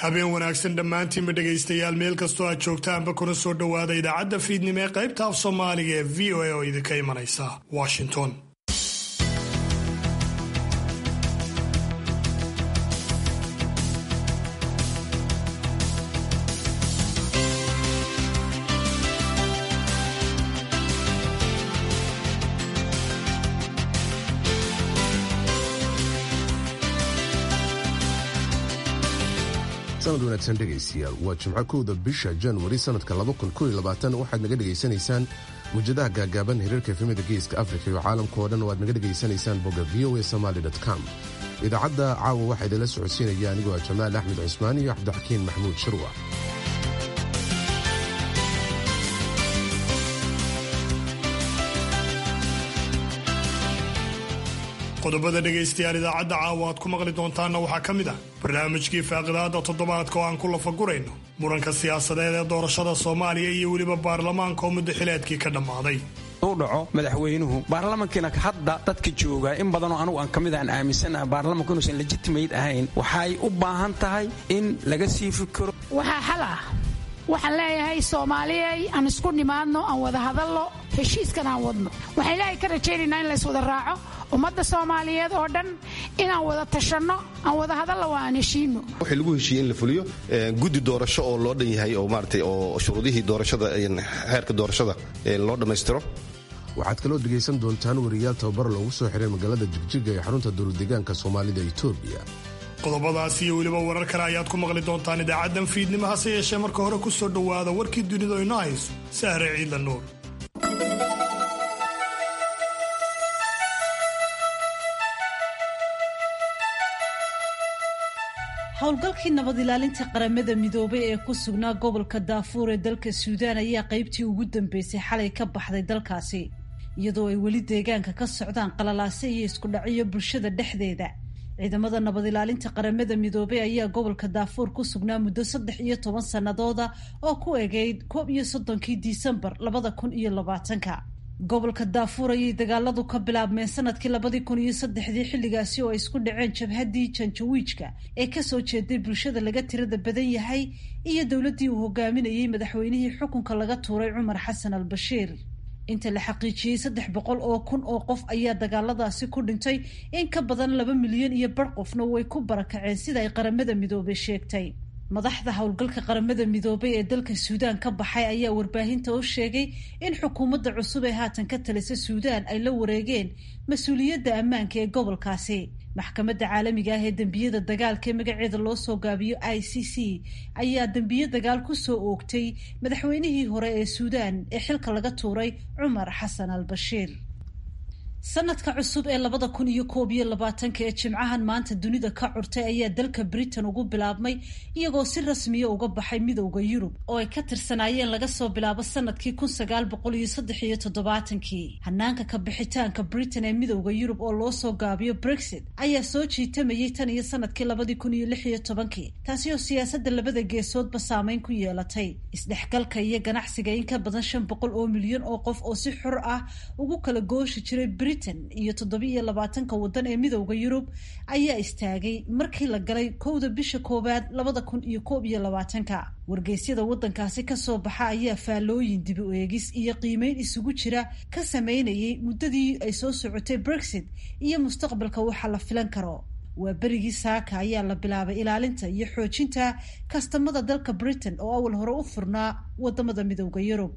habeen wanaagsan dhammaantiinba dhegaystayaal meel kastoo aad joogtaanba kuna soo dhowaada idaacadda fiidnimo ee qaybta af soomaaliga ee v o a oo idinka imanaysa washington sanad wanaagsan dhegaystayaal waa jimco kowda bisha januari sanadka waxaad naga dhegaysanaysaan mujadaha gaagaaban hirarka efemada geeska afrika iyo caalamka oo dhan waad naga dhegaysanaysaan bogga v o a somaly com idaacadda caawa waxaa idinla socodsiinaya anigoo ah jamaal axmed cusmaan iyo cabdixakiin maxmuud shirwa qodobada dhegaystayaal idaacadda caawa aad ku maqli doontaanna waxaa ka mid ah barnaamijkii faaqidaada toddobaadka oo aan ku lafagurayno muranka siyaasadeed ee doorashada soomaaliya iyo weliba baarlamaanka oo muddo xileedkii ka dhammaaday u dhaco madaxweynuhu baarlamankiina hadda dadka jooga in badanoo anugu aan ka mid aan aaminsanaha baarlamanku inuusan legitimate ahayn waxay u baahan tahay in laga sii fikiro waxaa xal ah waxaan leeyahay soomaaliyey aan isku nimaadno aan wada hadallo heshiiskan aan wadno waxaan ilaahay ka rajaynaynaa in lays wada raaco ummadda soomaaliyeed oo dhan inaan wada tashanno aan wada hadallo waa aan heshiino waxay lagu heshiiyey in la fuliyo guddi doorasho oo loo dhan yahay oo maaragtay oo shuruudihii doorashada xeerka doorashada loo dhammaystiro waxaad kaloo dhegaysan doontaan wariyaal tababar loogu soo xiray magaalada jigjiga ee xarunta dowladdeegaanka soomaalida etoobiya qodobadaas iyo weliba warar kale ayaad ku maqli doontaan idaacaddan fiidnimo hase yeeshee marka hore ku soo dhowaada warkii dunidu ayno hayso sahre ciidla nuur howlgalkii nabad ilaalinta qaramada midoobay ee ku sugnaa gobolka daafuur ee dalka suudaan ayaa qaybtii ugu dambeysay xalay ka baxday dalkaasi iyadoo ay weli deegaanka ka socdaan qalalaase iyo isku dhacyo bulshada dhexdeeda ciidamada nabad ilaalinta qaramada midoobey ayaa gobolka daafuur ku sugnaa muddo saddex iyo toban sannadooda oo ku egeyd koob iyo soddonkii disembar labada kun iyo labaatanka gobolka daafuur ayay dagaaladu ka bilaabmeen sanadkii labadii kun iyo saddexdii xilligaasi oo ay isku dhaceen jabhaddii janjawiijka ee kasoo jeeday bulshada laga tirada badan yahay iyo dowladdii uu hogaaminayey madaxweynihii xukunka laga tuuray cumar xasan al bashiir inta la xaqiijiyey saddex boqol oo kun oo qof ayaa dagaaladaasi ku dhintay in ka badan laba milyan iyo bar qofna way ku barakaceen sida ay qaramada midoobey sheegtay madaxda howlgalka qaramada midoobay ee dalka suudaan ka baxay ayaa warbaahinta u sheegay in xukuumadda cusub ee haatan ka talisa suudaan ay la wareegeen mas-uuliyadda ammaanka ee gobolkaasi maxkamadda caalamiga ah ee dembiyada dagaalka ee magaceeda loo soo gaabiyo i c c ayaa dembiye dagaal ku soo oogtay madaxweynihii hore ee suudaan ee xilka laga tuuray cumar xasan al bashiir sanadka cusub ee labada kun iyo koob iyo labaatanka ee jimcahan maanta dunida ka curtay ayaa dalka britain ugu bilaabmay iyagoo si rasmiya uga baxay midowda yurub oo ay ka tirsanaayeen laga soo bilaabo sanadkii kun sagaal boqol iyo saddex iyo toddobaatankii hanaanka ka bixitaanka britain ee midowda yurub oo loo soo gaabiyo brexit ayaa soo jiitamayay tan iyo sanadkii labadii kun iyo lix iyo tobankii taasi oo siyaasadda labada geesoodba saameyn ku yeelatay isdhexgalka iyo ganacsiga in ka badan shan boqol oo milyan oo qof oo si xor ah ugu kala gooshi jiray iyo toddobiiyo labaatanka waddan ee midowda yurub ayaa istaagay markii la galay kowda bisha koowaad labada kun iyo koob iyo labaatanka wargeysyada waddankaasi kasoo baxa ayaa faallooyin dibi u eegis iyo qiimeyn isugu jira ka sameynayay muddadii ay soo socotay brexit iyo mustaqbalka waxa la filan karo waa berigii saaka ayaa la bilaabay ilaalinta iyo xoojinta kastamada dalka britain oo awal hore u furnaa wadamada midowda yurub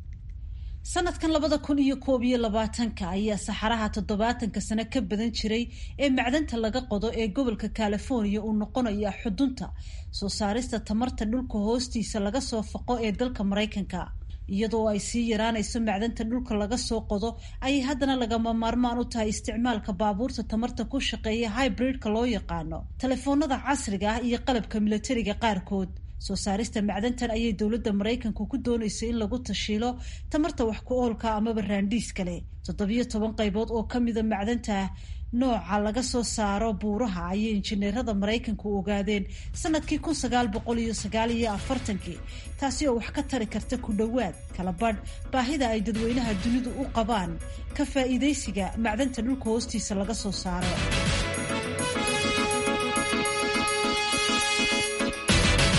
sanadkan labada kun iyo koob iyo labaatanka ayaa saxaraha toddobaatanka sano ka badan jiray ee macdanta laga qodo ee gobolka california uu noqonaya xudunta soo saarista tamarta dhulka hoostiisa laga soo faqo ee dalka maraykanka iyadoo ay sii yaraanayso macdanta dhulka laga soo qodo ayay haddana lagama maarmaan u tahay isticmaalka baabuurta tamarta ku shaqeeya hybridka loo yaqaano telefoonada casriga ah iyo qalabka milatariga qaarkood soo saarista macdantan ayay dowladda maraykanku ku doonaysay in lagu tashiilo tamarta wax ku oolka amaba raandhiis kale toddobiyo toban qaybood oo ka mida macdanta nooca laga soo saaro buuraha ayay injineerada maraykanku ogaadeen sanadkii kun sagaal boqol iyo sagaal iyo afartankii taasi oo wax ka tari karta ku dhowaad kala badh baahida ay dadweynaha dunidu u qabaan ka faa'iidaysiga macdanta dhulka hoostiisa laga soo saaro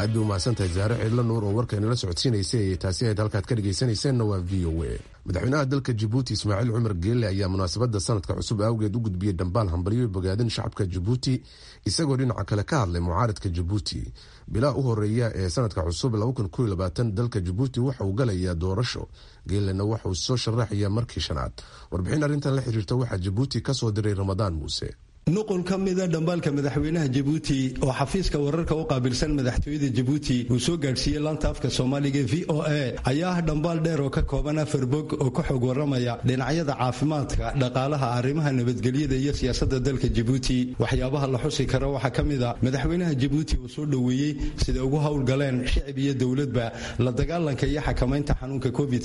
aad bay umahadsan tahay zaare cidlo nuur oo warkaynala socodsiinaysay taasi ayd halkaad ka dhegaysanayseena waa v o a madaxweynaha dalka jabuuti ismaaciil cumar geelle ayaa munaasabadda sanadka cusub awgeed u gudbiyey dhambaal hambalyo bogaadin shacabka jabuuti isagoo dhinaca kale ka hadlay mucaaradka jabuuti bilaa u horeeya ee sanadka cusub dalka jabuuti waxa uu galayaa doorasho geelena waxa uu soo sharaxaya markii shanaad warbixin arrintan la xiriirta waxaa jabuuti ka soo diray ramadaan muuse nuqul ka mida dhambaalka madaxweynaha jabuuti oo xafiiska wararka u qaabilsan madaxtooyada jabuuti uu soo gaadhsiiyey laanta afka soomaaliga v o a ayaa ah dhambaal dheer oo ka kooban afar bog oo ka xog waramaya dhinacyada caafimaadka dhaqaalaha arrimaha nabadgelyada iyo siyaasadda dalka jabuuti waxyaabaha la xusi kara waxaa ka mid a madaxweynaha jabuuti uu soo dhoweeyey siday ugu howlgaleen shicib iyo dowladba la dagaalanka iyo xakamaynta xanuunka covid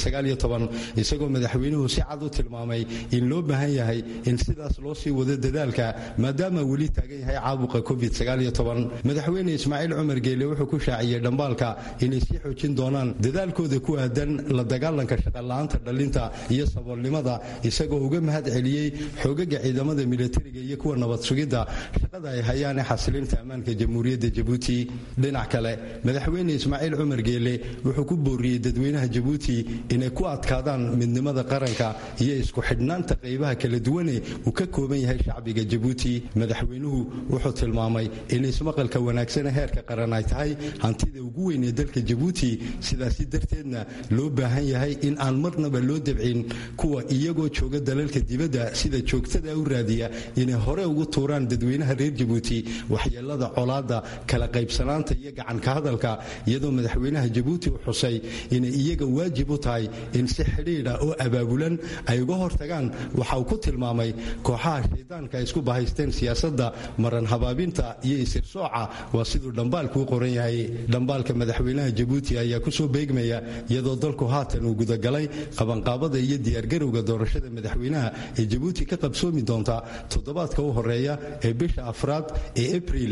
isagoo madaxweynuhu si cad u tilmaamay in loo baahan yahay in sidaas loo sii wado dadaalka maadaama weli taagan yahay caabuqa covid madaxweyne ismaaciil cumar geele wuxuu ku shaaciyey dhambaalka inay sii xoojin doonaan dadaalkooda ku aadan la dagaalanka shaqola'aanta dhalinta iyo saboolnimada isagoo uga mahad celiyey xoogaga ciidamada milatariga iyo kuwa nabad sugidda shaqada ay hayaan ee xasilinta ammaanka jamhuuriyadda jabuuti dhinac kale madaxweyne ismaaciil cumar geele wuxuu ku booriyey dadweynaha jabuuti inay ku adkaadaan midnimada qaranka iyo isku xidhnaanta qaybaha kala duwane uu ka kooban yahay shacbiga jabuuti madaxweynuhu wuxuu tilmaamay in ismaqalka wanaagsane heerka qaran ay tahay hantida ugu weyn ee dalka jabuuti sidaasi darteedna loo baahan yahay in aan marnaba loo dabcin kuwa iyagoo jooga dalalka dibadda sida joogtada u raadiya inay hore ugu tuuraan dadweynaha reer jabuuti waxyeelada colaadda kala qaybsanaanta iyo gacanka hadalka iyadoo madaxweynaha jabuuti u xusay inay iyaga waajib u tahay in si xidhiidha oo abaabulan ay uga hortagaan waxa uu ku tilmaamay kooxaha shaydaanka isku bahaysteen siyaasadda maran habaabinta iyo isirsooca waa siduu dhambaalku u qoran yahay dhambaalka madaxweynaha jabuuti ayaa kusoo beegmaya iyadoo dalku haatan uu gudagalay qabanqaabada iyo diyaargarowga doorashada madaxweynaha ee jabuuti ka qabsoomi doonta toddobaadka u horeeya ee bisha afraad ee abriil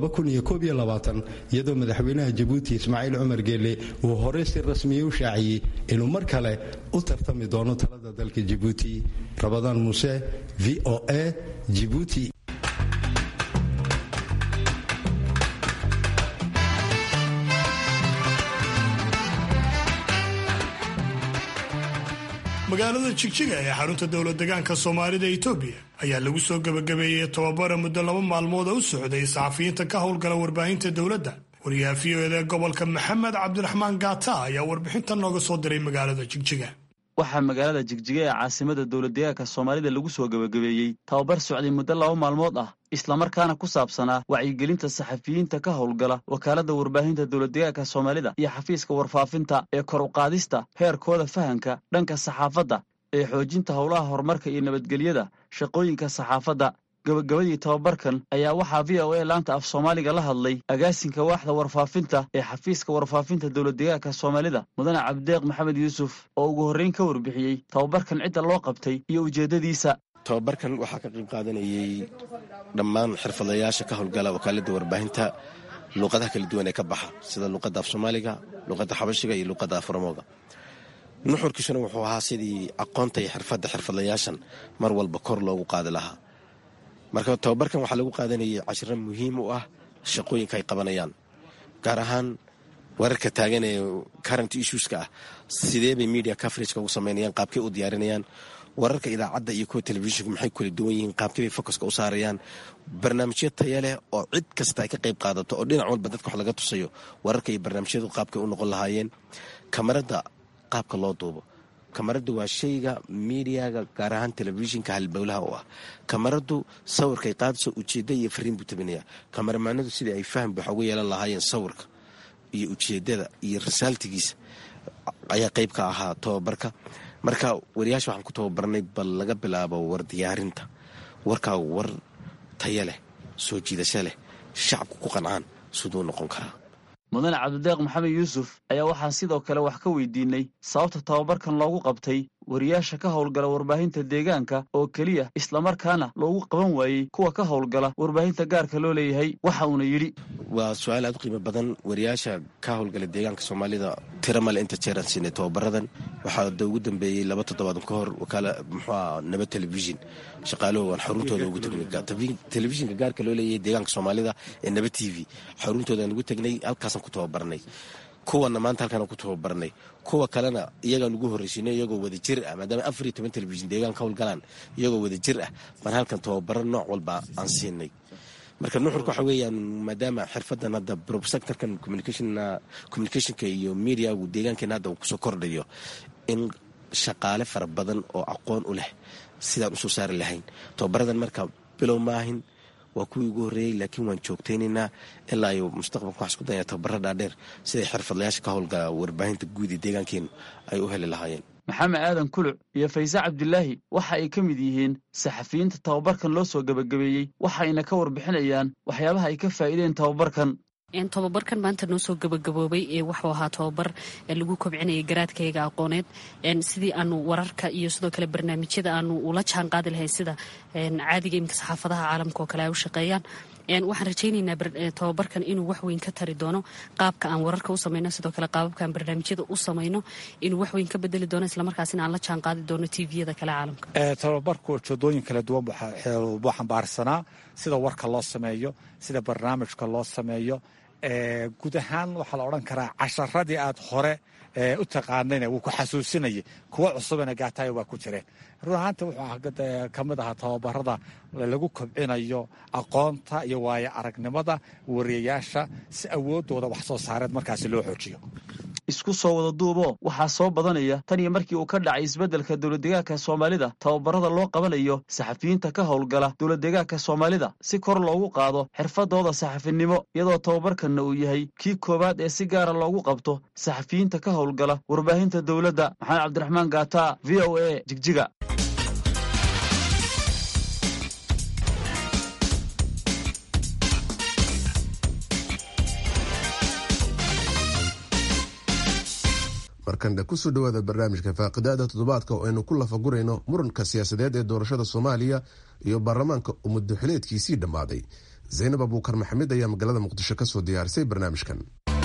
iyadoo madaxweynaha jabuuti ismaaciil cumar geelle uu hore si rasmiya u shaaciyey inuu mar kale u tartami doono talada dalka jabuuti rabadaan muuse v o a jibuuti magaalada jigjiga ee xarunta dowla degaanka soomaalida etoobiya ayaa lagu soo gebagabeeyey tobabara muddo laba maalmood oo u socday saxafiyiinta ka howlgala warbaahinta dowladda wariyaha v o eda gobolka maxamed cabdiraxmaan gaata ayaa warbixintan nooga soo diray magaalada jigjiga waxaa magaalada jigjiga ee caasimada dowladdegaanka soomaalida lagu soo gebagabeeyey tababar socday muddo laba maalmood ah islamarkaana ku saabsanaa wacyigelinta saxafiyiinta ka howlgala wakaaladda warbaahinta dowladdegaanka soomaalida iyo xafiiska warfaafinta ee kor uqaadista heerkooda fahanka dhanka saxaafadda ee xoojinta howlaha horumarka iyo nabadgelyada shaqooyinka saxaafadda gabagabadii tababarkan ayaa waxaa v o a laanta af soomaaliga la hadlay agaasinka waaxda warfaafinta ee xafiiska warfaafinta dowladdegaanka soomaalida mudane cabdideeq maxamed yuusuf oo ugu horreyn ka warbixiyey tababarkan cidda loo qabtay iyo ujeeddadiisa tababarkan waxaa ka qayb qaadanayey dhammaan xirfadayaasha ka howlgala wakaaladda warbaahinta luuqadaha kala duwan ee ka baxa sida luuqadda af soomaaliga luuqadda xabashiga iyo luuqadda aframooga nuxurkiisuna wuxuu ahaa sidii aqoonta iyo xirfadda xirfadlayaashan mar walba kor loogu qaadi lahaa marka tababarkan waxaa lagu qaadanayay cashiro muhiim u ah shaqooyinka ay qabanayaan gaar ahaan wararka taagan ee current issueska ah sidee bay media coverageka ugu samaynayaan qaabkay u diyaarinayaan wararka idaacadda iyo kuwa telefishinka maxay kula duwan yihiin qaabkay bay focuska u saarayaan barnaamijyo taya leh oo cid kasta ay ka qayb qaadato oo dhinac walba dadka wax laga tusayo wararka iyo barnaamijyadu qaabkay u noqon lahaayeen kamaradda qaabka loo duubo kamaraddu waa shayga miidiyaga gaar ahaan telefishinka halbowlaha u ah kamaraddu sawirkay qaadso ujeedda iyo fariin buu tabinaya kamaramaanadu sidai ay faham wax uga yeelan lahaayeen sawirka iyo ujeeddada iyo risaaltigiisa ayaa qayb ka ahaa tababarka marka wariyaasha waxaan ku tababarnay bal laga bilaabo war diyaarinta warkaa war taya leh soo jiidasho leh shacabku ku qancaan siduu noqon karaa mudane cabdideeq maxamed yuusuf ayaa waxaa sidoo kale wax ka weydiinay sababta tababarkan loogu qabtay wariyaasha ka howlgala warbaahinta deegaanka oo keliya islamarkaana loogu qaban waayey kuwa ka howlgala warbaahinta gaarka loo leeyahay waxa uuna yidhi waa su-aal aad u qiimo badan wariyaasha ka howlgala deegaanka soomaalida tiro male inta jeeraan siinay tababaradan waxaa da ugu dambeeyey laba toddobaad ka hor wakaala muxuua nabad telefishin shaqaaluhu aan xaruntooda ugu tagnay telefishinka gaarka loo leeyahay deegaanka soomaalida ee nabad t v xaruntoodan ugu tagnay halkaasaan ku tababarnay kuwana maanta halkaan ku tababarnay kuwa kalena iyagaan ugu horreysiinay iyagoo wada jir ah maadaama afar iyo toban telefishin deegaanka howlgalaan iyagoo wada jir ah baan halkan tababaro nooc walba aan siinay marka nuxurka waxa weeyaan maadaama xirfadan hadda sectorkan communicationka iyo mediagu deegaankeena hadda uu kusoo kordhayo in shaqaale fara badan oo aqoon u leh sidaan usoo saari lahayn tababaradan marka bilow maahin waa kuwii ugu horreeyey laakiin waan joogtaynaynaa ilaa iyo mustaqbalka waxaa isku daya tababaro dhaadheer siday xirfadlayaasha ka howlgala warbaahinta guud ee deegaankeenu ay u heli lahaayeen maxamed aadan kuluc iyo fayse cabdilaahi waxa ay ka mid yihiin saxafiyiinta tababarkan loo soo gebagabeeyey waxayna ka warbixinayaan waxyaabaha ay ka faa'iideen tababarkan tobabarkan maanta noo soo gabagaboobay ee waxuu ahaa tobabar lagu kobcinayay garaadkayga aqooneed sidii aanu wararka iyo sidoo kale barnaamijyada aanu ula jaan qaadi lahayn sida caadiga iminka saxaafadaha caalamka oo kale ay u shaqeeyaan waxaan rajaynaynaa tobabarkan inuu waxweyn ka tari doono qaabka aan wararka u samayno sidoo kale qaababka aan barnaamijyada u samayno inuu waxweyn ka bedeli doono islamarkaasina aan la jaan qaadi doono tviyada kale caalamka tobabarku ujeedooyin kala duwan buu xambaarsanaa sida warka loo sameeyo sida barnaamijka loo sameeyo guud ahaan waxaa la odhan karaa casharadii aad hore u taqaanayna wuu ku xasuusinayay kuwa cusubana gaatayo waa ku jireen run ahaanta wuxuu ka mid ahaa tababarada lagu kobcinayo aqoonta iyo waayo aragnimada wariyayaasha si awooddooda wax soo saareed markaasi loo xoojiyo isku soo wada duuboo waxaa soo badanaya tan iyo markii uu ka dhacay isbeddelka dowladdeegaanka soomaalida tababarada loo qabanayo saxafiyiinta ka howlgala dowladdeegaanka soomaalida si kor loogu qaado xirfadooda saxafinimo iyadoo tababarkanna uu yahay kii koowaad ee si gaara loogu qabto saxafiyiinta ka howlgala warbaahinta dowladda maxamed cabdiraxmaan gaata v o a jigjiga markana kusoo dhowaada barnaamijka faaqidaada toddobaadka oo aynu ku lafagurayno muranka siyaasadeed ee doorashada soomaaliya iyo baarlamaanka oo muddoxileedkiisii dhammaaday zaynab abuukar maxamed ayaa magaalada muqdisho kasoo diyaarisay barnaamijkan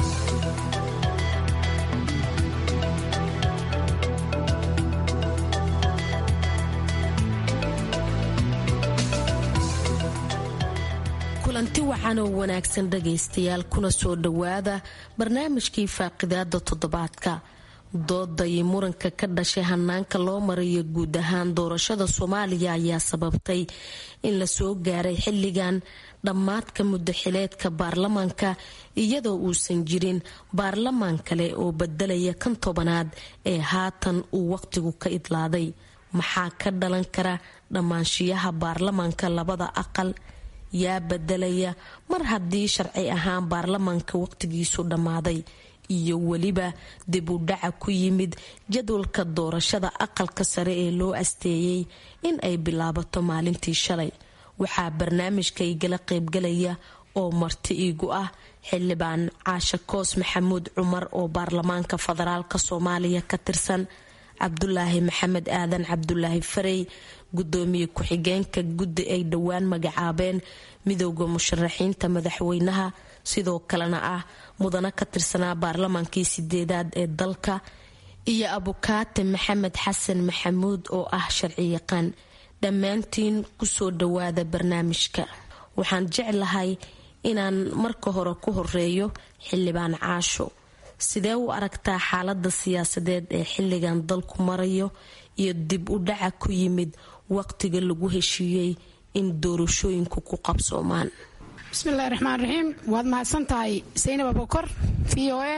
kulanti waxaan oo wanaagsan dhagaystayaal kuna soo dhowaada barnaamijkii faaqidaada toddobaadka dooda iyo muranka ka dhashay hanaanka loo marayo guud ahaan doorashada soomaaliya ayaa sababtay in lasoo gaaray xilligan dhammaadka muddaxileedka baarlamaanka iyadoo uusan jirin baarlamaan kale oo bedelaya kan tobanaad ee haatan uu waqtigu ka idlaaday maxaa ka dhalan kara dhammaanshiyaha baarlamaanka labada aqal yaa bedelaya mar haddii sharci ahaan baarlamaanka waqtigiisu dhammaaday iyo weliba dib u dhaca ku yimid jadwalka doorashada aqalka sare ee loo asteeyey in ay bilaabato maalintii shalay waxaa barnaamijka igala qaybgalaya oo marti iigu ah xildhibaan caashe koos maxamuud cumar oo baarlamaanka federaalk soomaaliya ka tirsan cabdulaahi maxamed aadan cabdulaahi farey gudoomiye ku-xigeenka guddi ay dhowaan magacaabeen midooda musharaxiinta madaxweynaha sidoo kalena ah mudano ka tirsanaa baarlamaankii sideedaad ee dalka iyo abukaate maxamed xasan maxamuud oo ah sharci yaqaan dhammaantiin kusoo dhawaada barnaamijka waxaan jeclahay inaan marka hore ku horeeyo xildhibaan caasho sidee u aragtaa xaalada siyaasadeed ee xilligan dalku marayo iyo dib u dhaca ku yimid waqtiga lagu heshiiyey in doorashooyinku ku qabsoomaan bismillahi raxmaan raxiim waad mahadsan tahay saynab abukor v o a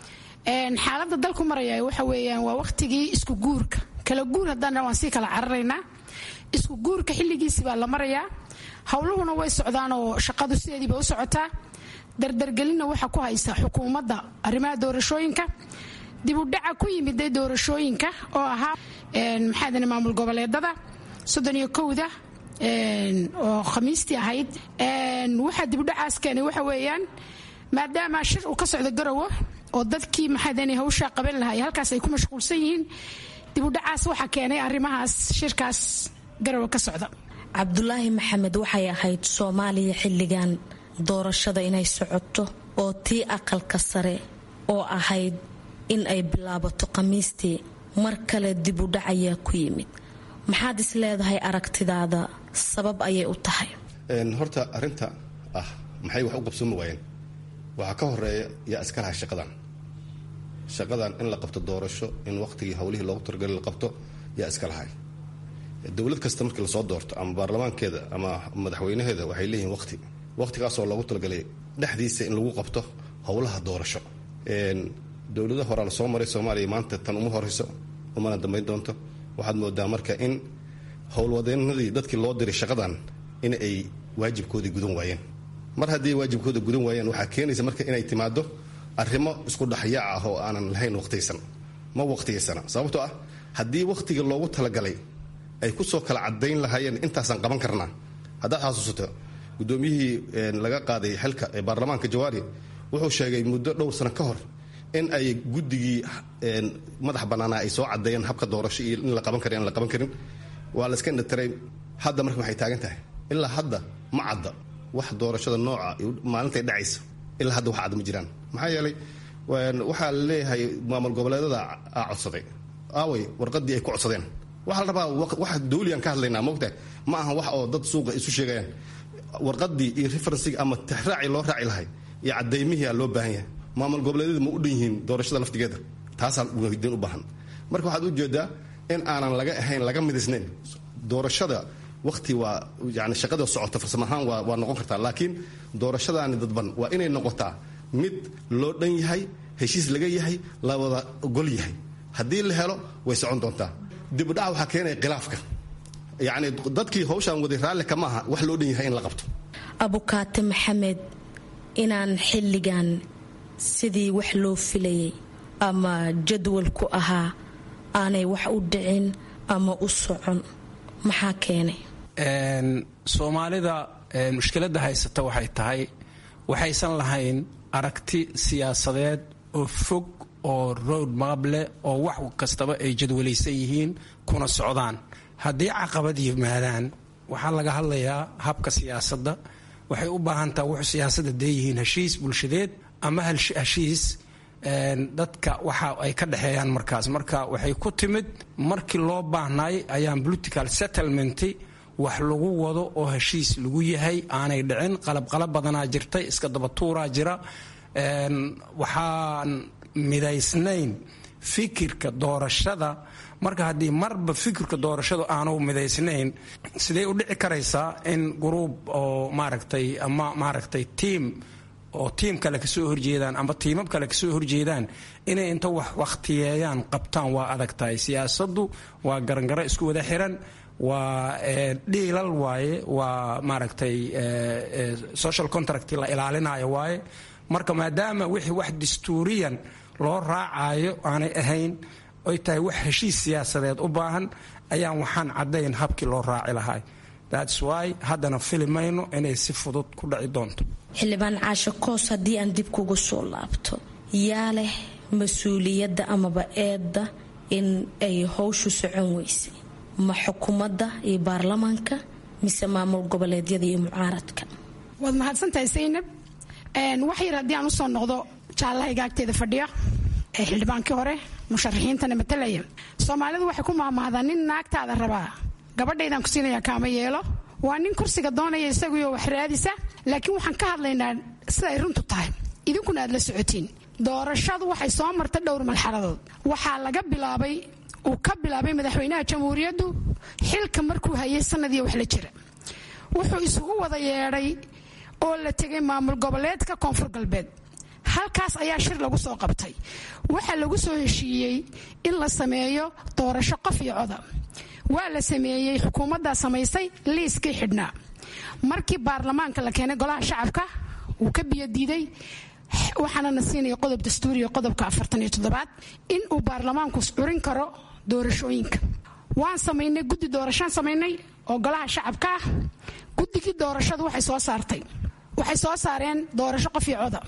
xaalada dalku maraya waxa weeyaan waa waqtigii isku guurka kala guur haddaan waan sii kala cararaynaa isku guurka xilligiisi baa la marayaa howluhuna way socdaan oo shaqadu sideediiba u socotaa dardargelinna waxaa ku haysa xukuumadda arrimaha doorashooyinka dib u dhaca ku yimiday doorashooyinka oo ahaa maxaadane maamul goboleedada soddon iyo kowda oo khamiistii ahayd waxaa dibudhacaas keenay waxa weeyaan maadaama shir uu ka socdo garowo oo dadkii maxaadane hawshaa qaban lahay halkaas ay ku mashquulsan yihiin dibudhacaas waxaa keenay arrimahaas shirkaas garowe ka socda cabdulaahi maxamed waxay ahayd soomaaliya xilligan doorashada inay socoto oo tii aqalka sare oo ahayd in ay bilaabato khamiistii mar kale dib u dhac ayaa ku yimid maxaad is leedahay aragtidaada sabab ayay u tahay horta arinta ah maxay wax u qabsoomi waayeen waxaa ka horeeya yaa iska laha shaqadan shaqadan in la qabto doorasho in waqtigii howlihii loogu talagalay la qabto yaa iska lahay dowlad kasta markii lasoo doorto ama baarlamaankeeda ama madaxweynaheeda waxay leeyihiin waqti waqtigaasoo loogu talagalay dhexdiisa in lagu qabto howlaha doorasho dowlada horaa lasoo maray soomaaliya maanta tan uma horeyso umana dambayn doonto waxaad moodaa marka in howlwadeenadii dadkii loo diray shaqadan in ay waajibkoodii gudan waayeen mar haddii waajibkooda gudan waayeen waxaa keenaysa marka inay timaado arrimo isku dhexyaac ah oo aanan lahayn waqtiyaysan ma waqtiyaysana sababtoo ah haddii waqtiga loogu talagalay ay kusoo kala cadayn lahaayeen intaasaan qaban karnaa haddaad xasuusato gudoomiyihii laga qaaday xilka ee baarlamaanka jawaari wuxuu sheegay muddo dhowr sano ka hor in ay guddigii madax bannaanaa ay soo cadeeyeen habka doorasho iyo in la qaban kara in la qaban karin waa la iska indhatiray hadda marka waxay taagan tahay ilaa hadda ma cadda wax doorashada nooca maalintay dhacaysa ilaa hadda wax cadda ma jiraan maxaa yeelay waxaa la leeyahay maamul goboleedada aa codsaday aaway warqadii ay ku codsadeen waxaa la rabaa wax dawliyan ka hadlaynaa moogtahay ma aha wax oo dad suuqa isu sheegayaan warqadii iyo referensiga ama tixraacii loo raaci lahay iyo cadaymihii aa loo baahan yahay maamul goboleedyada ma u dhan yihiin doorashada laftigeeda taasaa weydiin u baahan marka waxaad ujeedaa in aanan laga ahayn laga midisnayn doorashada waqti waa yani shaqada socota farsamo ahaan waa waa noqon kartaa laakiin doorashadaani dadban waa inay noqotaa mid loo dhan yahay heshiis laga yahay la wada ogol yahay haddii la helo way socon doontaa dibudhaca waxaa keenaya khilaafka yacni dadkii hawshaan waday raalli kama aha wax loo dhan yahay in la qabto abukaate maxamed inaan xilligan sidii wax loo filayay ama jadwalku ahaa aanay wax u dhicin ama u socon maxaa keenay soomaalida mushkiladda haysata waxay tahay waxaysan lahayn aragti siyaasadeed oo fog oo road map leh oo wax kastaba ay jadwalaysan yihiin kuna socdaan haddii caqabad yimaadaan waxaa laga hadlayaa habka siyaasadda waxay u baahan taha wuxuu siyaasadda deeyihiin heshiis bulshadeed ama heshiis dadka waxa ay ka dhexeeyaan markaas marka waxay ku timid markii loo baahnay ayaan political settlement wax lagu wado oo heshiis lagu yahay aanay dhicin qalabqalab badanaa jirtay iska dabatuuraa jira waxaan midaysnayn fikirka doorashada marka haddii marba fikirka doorashadu aanu midaysnayn sidee u dhici karaysaa in gruub oo maaragtay ama maaragtay tiam oo tiim kale kasoo horjeedaan ama tiimab kale kasoo horjeedaan inay inta wax wakhtiyeeyaan qabtaan waa adag tahay siyaasaddu waa garangaro isku wada xiran waa dhiilal waaye waa maaragtay social contract la ilaalinayo waaye marka maadaama wixii wax dastuuriyan loo raacayo aanay ahayn ay tahay wax heshiis siyaasadeed u baahan ayaan waxaan caddayn habkii loo raaci lahay thats why haddana fili mayno inay si fudud ku dhaci doonto xildhibaan caasho koos haddii aan dib kugu soo laabto yaa leh mas-uuliyadda amaba eedda in ay howshu socon weysay ma xukuumadda iyo baarlamaanka mise maamul goboleedyada iyo mucaaradka waad mahadsantahay saynab wax yar haddii aan usoo noqdo jaallaha igaagteeda fadhiya ee xildhibaankii hore musharaxiintana matalaya soomaalidu waxay ku mahmahdaa nin naagtaada rabaa gabadhaydaan ku siinayaa kaama yeelo waa nin kursiga doonaya isaguyo wax raadisa laakiin waxaan ka hadlaynaa siday runtu tahay idinkuna aad la socotiin doorashadu waxay soo martay dhowr malxaladood waxaa laga bilaabay uu ka bilaabay madaxweynaha jamhuuriyaddu xilka markuu hayay sanadii wax la jira wuxuu isugu wada yeedhay oo la tegay maamul goboleedka koonfur galbeed halkaas ayaa shir lagu soo qabtay waxaa lagu soo heshiiyey in la sameeyo doorasho qof iyo coda waa la sameeyey xukuumaddaa samaysay liiskii xidhnaa markii baarlamaanka la keenay golaha shacabka wuu ka biyodiiday waxaana na siinaya qodob dastuuriya qodobka afartan iyo toddobaad in uu baarlamaanku curin karo doorashooyinka waan samaynay guddi doorashaan samaynay oo golaha shacabka ah guddigii doorashadu waxay soo saartay waxay soo saareen doorasho qof iyo coda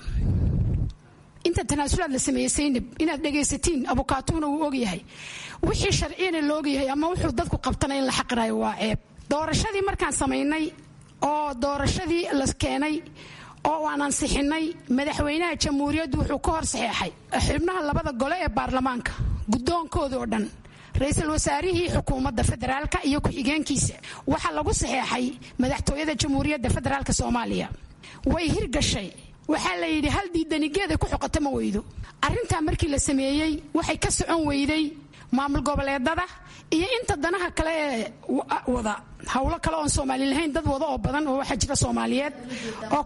inta tanaasulaad la sameeyey saynab inaad dhegaysatiin abukaatuuna wuu ogyahay wixii sharciyana la ogyahay ama wuxuu dadku qabtana in la xaqirayo waa ceeb doorashadii markaan samaynay oo doorashadii la keenay oo aan ansixinay madaxweynaha jamhuuriyaddu wuxuu ka hor saxeexay xubnaha labada gole ee baarlamaanka guddoonkooda oo dhan ra-iisul wasaarihii xukuumadda federaalka iyo ku-xigeenkiisa waxaa lagu saxeexay madaxtooyada jamhuuriyadda federaalk soomaaliya way hirgashay waxaa la yidhi hal diidanigeeda ku xoqata ma weydo arrintaa markii la sameeyey waxay ka socon weyday maamul goboleedada iyo inta danaha kale ee wada howlo kale oon soomaali lahayn dad wada oo badan oo waxaa jira soomaaliyeed oo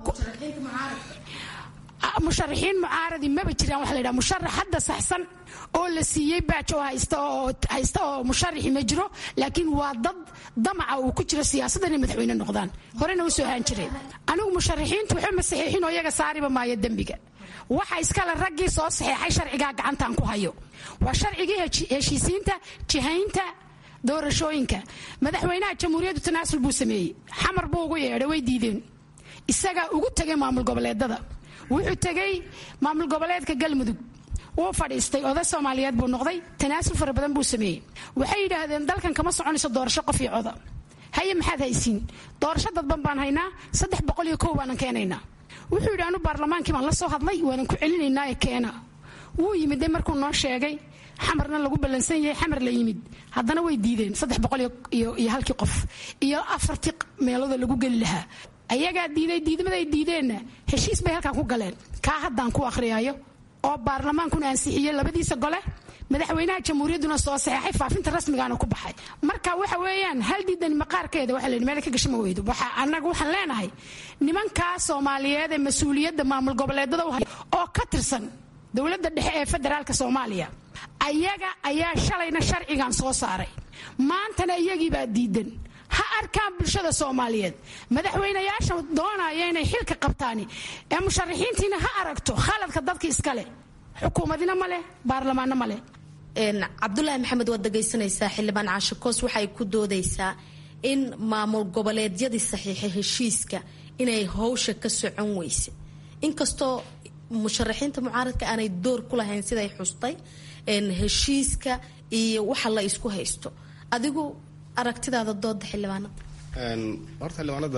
musharaxiin mucaaradi maba jiraan waxa la yidhaha musharax hadda saxsan oo la siiyey baaj oo haysta oo haysta oo musharaxi ma jiro laakiin waa dad damaca uu ku jiro siyaasadda inay madaxweyne noqdaan horena u soo haan jireen anigu musharaxiintu waxba ma saxiixin oo iyaga saariba maayo dembiga waxa iskale raggii soo saxeexay sharcigaa gacantaan ku hayo waa sharcigii heshiisiinta jihaynta doorashooyinka madaxweynaha jamhuuriyaddu tanaasul buu sameeyey xamar buu ugu yeedhay way diideen isagaa ugu tegay maamul goboleedada wuxuu tegey maamul goboleedka galmudug wuu fadhiistay oday soomaaliyeed buu noqday tanaasul fara badan buu sameeyey waxay yidhaahdeen dalkan kama soconayso doorasho qof iyo coda haye maxaad haysiin doorasho dadban baan haynaa saddex boqol iyo kow baanan keenaynaa wuxuu yidhi anu baarlamaankii baan la soo hadlay waanan ku celinaynaa ee keena wuu yimid de markuu noo sheegay xamarna lagu ballansan yahay xamar la yimid haddana way diideen saddex boqol iyo halkii qof iyo afartii meeloodoo lagu geli lahaa ayagaa diiday diidmaday diideenna heshiis bay halkan ku galeen kaa haddaan ku akhriyaayo oo baarlamaankuna ansixiyey labadiisa gole madaxweynaha jamhuuriyadduna soo saxeexay faafinta rasmigaana ku baxay marka waxa weeyaan hal diidan maqaarkeeda waxa layidhi meel ka gasho ma weydo waxa annaga waxaan leenahay nimankaa soomaaliyeed ee mas-uuliyadda maamul goboleedada u haya oo ka tirsan dowladda dhexe ee federaalka soomaaliya ayaga ayaa shalayna sharcigan soo saaray maantana iyagiibaa diidan ha arkaan bulshada soomaaliyeed madaxweynayaasha doonaya inay xilka qabtaani ee musharaxiintiina ha aragto khaladka dadka iskale xukuumadina ma leh baarlamaanna ma leh cabdulaahi maxamed waad dhegaysanaysaa xildhibaan caashikoos waxay ku doodaysaa in maamul goboleedyadii saxiixa heshiiska inay howsha ka socon weyse inkastoo musharaxiinta mucaaradka aanay door ku lahayn siday xustay heshiiska iyo waxa la isku haysto adigu aragtidaada dooda xildhibaanada horta xildhibaanada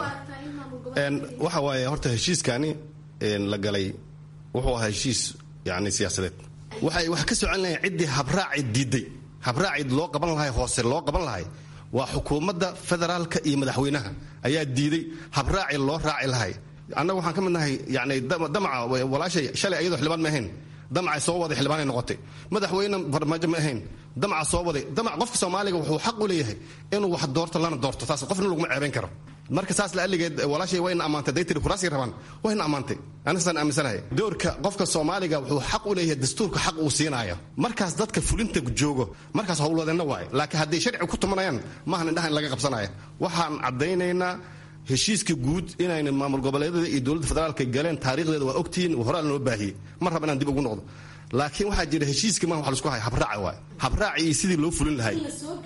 waxa waaye horta heshiiskani la galay wuxuu ahaa heshiis yani siyaasadeed waxay wax ka socon lahayn ciddii habraaci diiday habraaci loo qaban lahay hoose loo qaban lahay waa xukuumadda federaalka iyo madaxweynaha ayaa diiday habraaci loo raaci lahay annaga waxaan ka mid nahay yani damaca walaashay shalay ayadoo xildhibaan ma ahayn damacay soo waday xildhibaanay noqotay madaxweyne farmaajo ma ahayn damaca soo waday damac qofka soomaaliga wuxuu xaq u leeyahay inuu wax doorto lana doorto taas qofna laguma ceebayn karo marka saas la aligeed walaashay wayna ammaantay day tiri kuraasii rabaan wayna ammaantay anisaan aaminsanahay doorka qofka soomaaliga wuxuu xaq u leeyahay dastuurka xaq uu siinaayo markaas dadka fulinta joogo markaas howlwadeenna waaye laakiin hadday sharci ku tumanayaan maahan indhaha in laga qabsanaya waxaan caddaynaynaa heshiiska guud inayna maamul goboleedyada iyo dowladda federaalka galeen taariikhdeeda waa ogtihiin horaa lanoo baahiyey mar raba inaan dib ugu noqdo laakiin waxaa jira heshiiska ma wa lasku haya habraaci waay habraaci iyo sidii loo fulin lahay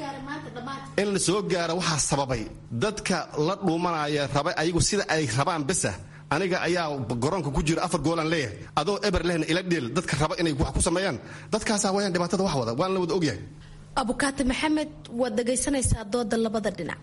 in la soo gaara waxaa sababay dadka la dhuumanaya raba ayagu sida ay rabaan besa aniga ayaa garoonka ku jira afar goolaan leeyahay adoo eber lehna ila dheel dadka raba inay wax ku sameeyaan dadkaasaa wayaan dhibaatada wax wada waan la wada ogyahay abukaati maxamed waad dhagaysanaysaa dooda labada dhinac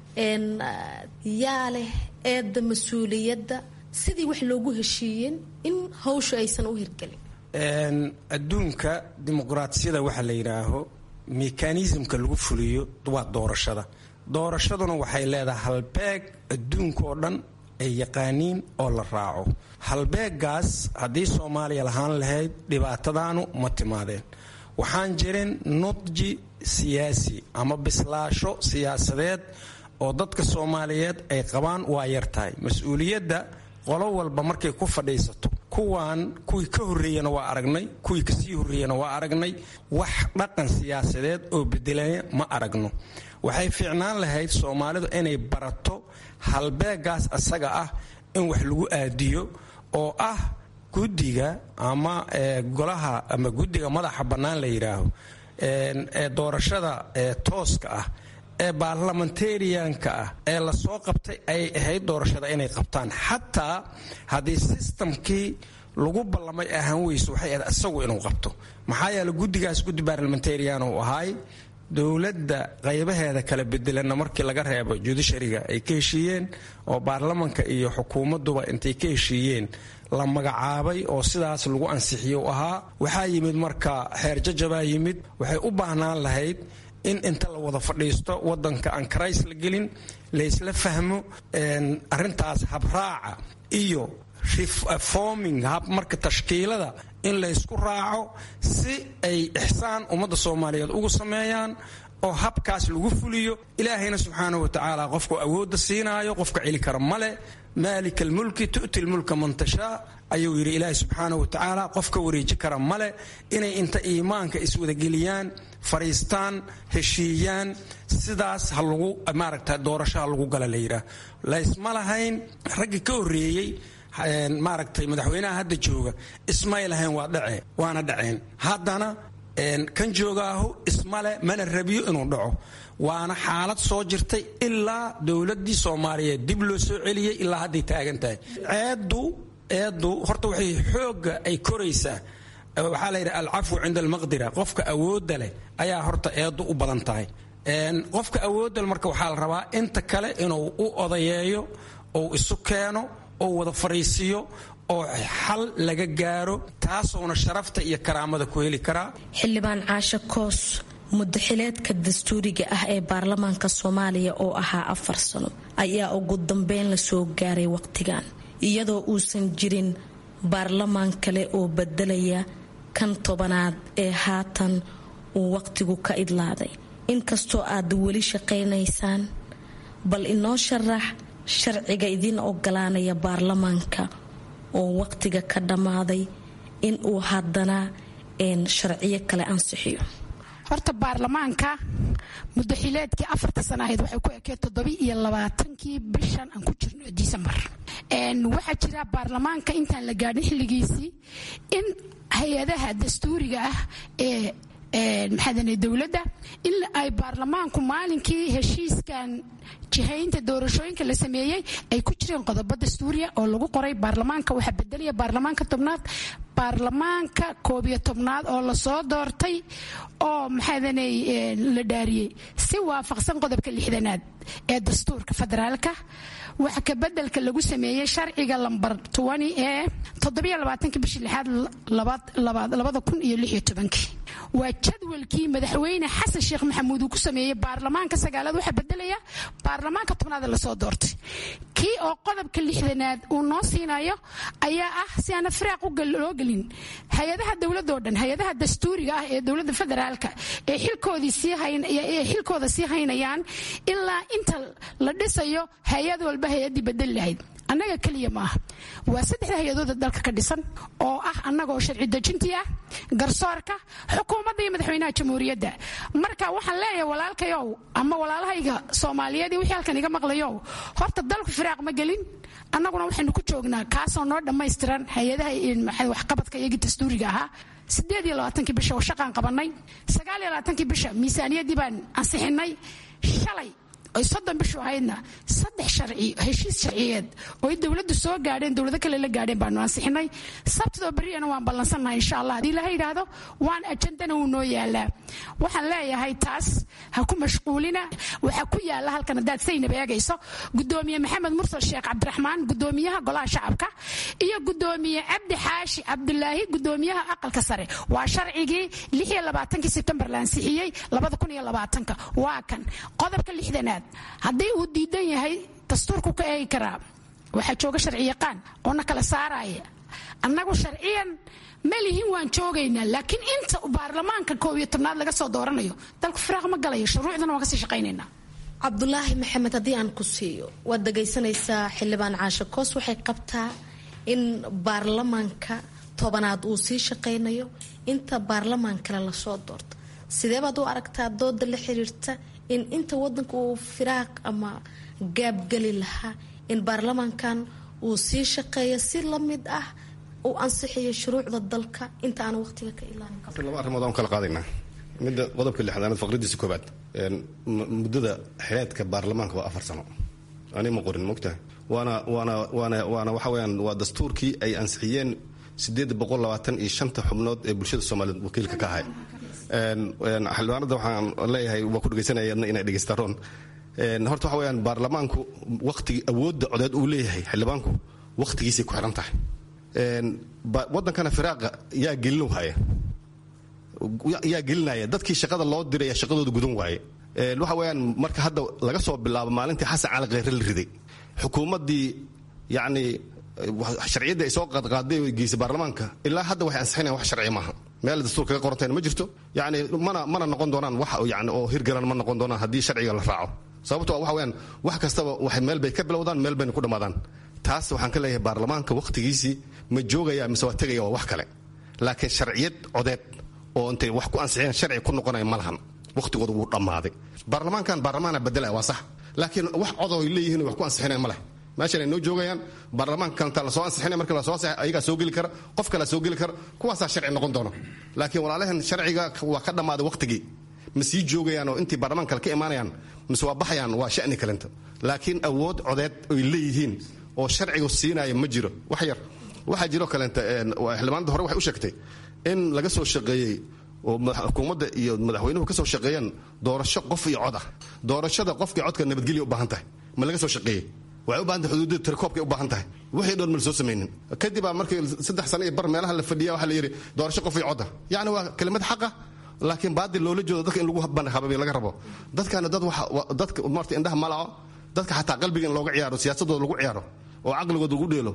yaa leh eedda mas-uuliyadda sidii wax loogu heshiiyeen in hawsha aysan u hirgelin adduunka dimuqraatiyada waxa la yidhaaho mekanismka lagu fuliyo waa doorashada doorashaduna waxay leedahay halbeeg adduunka oo dhan ay yaqaaniin oo la raaco halbeegaas haddii soomaaliya lahaan lahayd dhibaatadaanu ma timaadeen waxaan jirin nudji siyaasi ama bislaasho siyaasadeed oo dadka soomaaliyeed ay qabaan waa yar tahay mas-uuliyadda qolo walba markay ku fadhiisato kuwaan kuwii ka horreeyana waa aragnay kuwii kasii horreeyana waa aragnay wax dhaqan siyaasadeed oo bedelaya ma aragno waxay fiicnaan lahayd soomaalidu inay barato halbeegaas asaga ah in wax lagu aadiyo oo ah guddiga ama golaha ama guddiga madaxa bannaan la yidhaaho ee doorashada tooska ah ee baarlamentarianka ah ee lasoo qabtay ay ahayd doorashada inay qabtaan xataa haddii sistamkii lagu ballamay ahaan weyso waxay ahayd isagu inuu qabto maxaa yeele guddigaas guddi baarlamentarian uu ahaay dowladda qaybaheeda kala bedelanna markii laga reebo judishariga ay ka heshiiyeen oo baarlamanka iyo xukuumadduba intay ka heshiiyeen la magacaabay oo sidaas lagu ansixiye u ahaa waxaa yimid marka xeer jajabaa yimid waxay u baahnaan lahayd in inta la wada fadhiisto wadanka aan karays la gelin laysla fahmo arintaas habraaca iyo reforming hab marka tashkiilada in laysku raaco si ay ixsaan ummadda soomaaliyeed ugu sameeyaan oo habkaas lagu fuliyo ilaahayna subxaanahu watacaala qofku awoodda siinaayo qofka celi kara male maalika almulki tu'ti lmulka man tashaa ayuu yidhi ilaahay subxaanahu watacaala qofka wareeji kara male inay inta iimaanka iswadageliyaan fariistaan heshiiyaan sidaas ha lagu maaragta doorashaha lagu gala la yidhaah laysma lahayn raggii ka horreeyey maaragtay madaxweynaha hadda jooga ismay lahayn waa dhace waana dhaceen haddana kan joogaahu ismale mana rabiyo inuu dhaco waana xaalad soo jirtay ilaa dowladii soomaaliyeed dib loo soo celiyey ilaa hadday taagan tahay ceeddu eeddu horta waxay xoogga ay koraysaa waxaa layidhi alcafwu cinda almaqdira qofka awoodda leh ayaa horta eeddu u badan tahay qofka awoodda marka waxaa la rabaa inta kale inuu u odayeeyo ou isu keeno oo wada fariisiyo oo xal laga gaaro taasoona sharafta iyo karaamada ku heli karaa xildhibaan caashe koos mudaxileedka dastuuriga ah ee baarlamaanka soomaaliya oo ahaa afar sano ayaa ugu dambeyn lasoo gaaray waqtigan iyadoo uusan jirin baarlamaan kale oo bedelaya kan tobanaad ee haatan uu waqtigu ka idlaaday inkastoo aad weli shaqaynaysaan bal inoo sharax sharciga idiin ogolaanaya baarlamaanka oo waqtiga ka dhammaaday in uu haddana sharciyo kale ansixiyo horta baarlamaanka mudaxileedkii afarta sana ahayd waxay ku ekeen toddobi iyo labaatankii bishan aan ku jirno disembar waxaa jira baarlamaanka intaan la gaadhin xilligiisii in hay-adaha dastuuriga ah ee maxaadane dowladda in ay baarlamaanku maalinkii heshiiskan jihaynta doorashooyinka la sameeyey ay ku jireen qodobo dastuuriya oo lagu qoray baarlamaanka waxaa bedelaya baarlamaanka tobnaad baarlamaanka koob iyo tobnaad oo lasoo doortay oo maxaadane la dhaariyey si waafaqsan qodobka lixdanaad ee dastuurka federaalka waxa ka bedelka lagu sameeyey sharciga lambar ee toddobaaaankii bishii lixaad labada kun iyo lix iyo tobankii waa jadwalkii madaxweyne xasan sheekh maxamuud uu ku sameeyey baarlamaanka sagaalaad waxaa bedelaya baarlamaanka tobnaad lasoo doortay kii oo qodobka lixdanaad uu noo siinayo ayaa ah si aana firaaq loo gelin hay-adaha dowladoo dhan hay-adaha dastuuriga ah ee dowladda federaalka ee xilkooda sii haynayaan ilaa inta la dhisayo hay-ad walba hay-adii bedeli lahayd annaga keliya maaha waa saddexda hay-adooda dalka ka dhisan oo ah annagaoo sharci dejintii ah garsoorka xukuumadda iyo madaxweynaha jamhuuriyadda marka waxaan leeyahay walaalkayow ama walaalahayga soomaaliyeed iyo wixii halkan iga maqlayow horta dalku firaaq ma gelin annaguna waxaynu ku joognaa kaasoo noo dhammaystiran hay-adaha waxqabadka iyagii dastuuriga ahaa sideed iyo labaatankii bisha oo shaqaan qabanay sagaal iyo labaatankii bisha miisaaniyaddii baan ansixinay shalay oy soddon bishu ahaydna saddex sharci heshiis sharciyeed oo dowladdu soo gaadheen dowlado kale la gaadheen baanu ansixinay sabtidoo berriyana waan ballansannahay insha allah haddii laha yidhaahdo waan ajandana wuu noo yaalaa waxaan leeyahay taas ha ku mashquulina waxaa ku yaala halkan haddaad saynab eegayso gudoomiye maxamed mursal sheekh cabdiraxmaan gudoomiyaha golaha shacabka iyo gudoomiye cabdi xaashi cabdulaahi gudoomiyaha aqalka sare waa sharcigii lix iyo labaatankii sebtembar la ansixiyey labada kun iyo labaatanka waa kan qodobka lixdanaad haddii uu diidan yahay dastuurku ka eegi karaa waxaa jooga sharci yaqaan oo na kala saaraya annagu sharciyan ma lihin waan joogaynaa laakiin inta baarlamaanka koob iyo tobnaad laga soo dooranayo dalku firaaq ma galayo shuruucdana waan kasii shaqaynaynaa cabdulaahi maxamed haddii aan ku siiyo waad dhagaysanaysaa xildhibaan caashe koos waxay qabtaa in baarlamaanka tobanaad uu sii shaqaynayo inta baarlamaan kale lasoo doorto sidee baad u aragtaa dooda la xiriirta in inta wadanka uu firaaq ama gaabgeli lahaa in baarlamaankan uu sii shaqeeyo si la mid ah uu ansixiyo shuruucda dalka inta aan waqtiga ka ilaalin laba arrimood aan kala qaadaynaa midda qodobka lixdaanaad faqradiisa koobaad muddada xeedka baarlamaanka waa afar sano ani ma qorin mogtaha waana waana waana waana waxa weyaan waa dastuurkii ay ansixiyeen sideed boqol labaatan iyo shanta xubnood ee bulshada soomaaliyeed wakiilka ka ahay xildhibaanada waxaan leeyahay waa ku dhegaysanaya inay dhegaystaroon horta waxa weyaan baarlamaanku waqtigi awoodda codeed uu leeyahay xildhibaanku waqtigiisay ku xiran tahay wadankana firaaqa yaa gelin haya yaa gelinaya dadkii shaqada loo diraya shaqadooda gudan waaye waxa weyaan marka hadda laga soo bilaabo maalintii xasan cali kheyre la riday xukuumaddii yacni sharciyadda ay soo qaadqaaday geysay baarlamaanka ilaa hadda waxay ansixinayan wax sharci maaha meel dastuur kaga qorantayna ma jirto yani mana mana noqon doonaan wax yani oo hirgalan ma noqon doonaan haddii sharciga la raaco sababto waxa weyaan wax kastaba waxay meel bay ka bilowdaan meel bayna ku dhammaadaan taas waxaan ka leeyahay baarlamaanka wakhtigiisii ma joogaya mise waa tegaya waa wax kale laakiin sharciyad codeed oo intay wax ku ansixiyeen sharci ku noqonaya ma lahan wakhtigooda wuu dhammaaday baarlamaankan baarlamaana bedelaya waa sax laakiin wax codoo ay leeyihiin wax ku ansixinaya ma leh meeshan ay noo joogayaan baarlamaanka kalenta lasoo ansixinaya markii lasoo ansixay ayagaa soo geli kara qof kalea soo geli kara kuwaasaa sharci noqon doona laakiin walaalahan sharciga waa ka dhammaaday wakhtigii ma sii joogayaan oo intii baarlamaanka kale ka imaanayaan mise waa baxayaan waa sha'ni kalenta laakiin awood codeed oy leeyihiin oo sharcigu siinaya ma jiro wax yar waxaa jiroo kaleenta xildhibaanada hore waxay u sheegtay in laga soo shaqeeyey oo xukuumadda iyo madaxweynuhu ka soo shaqeeyeen doorasho qof iyo cod ah doorashada qofkii codka nabadgelya u baahan tahay ma laga soo shaqeeyey waxay u baahan tahay xuduudada tirakoobkay u baahan tahay wixii dhoon ma la soo samaynin kadibaa markii saddex sano iyo bar meelaha la fadhiya waxaa la yidhi doorasho qof iyo cod ah yacni waa kelimad xaqa laakiin baadil loola jeedo dadka in lagu hababi laga rabo dadkana dad dadka marta indhaha malaco dadka xataa qalbiga in looga ciyaaro siyaasadooda lagu ciyaaro oo caqligooda lagu dheelo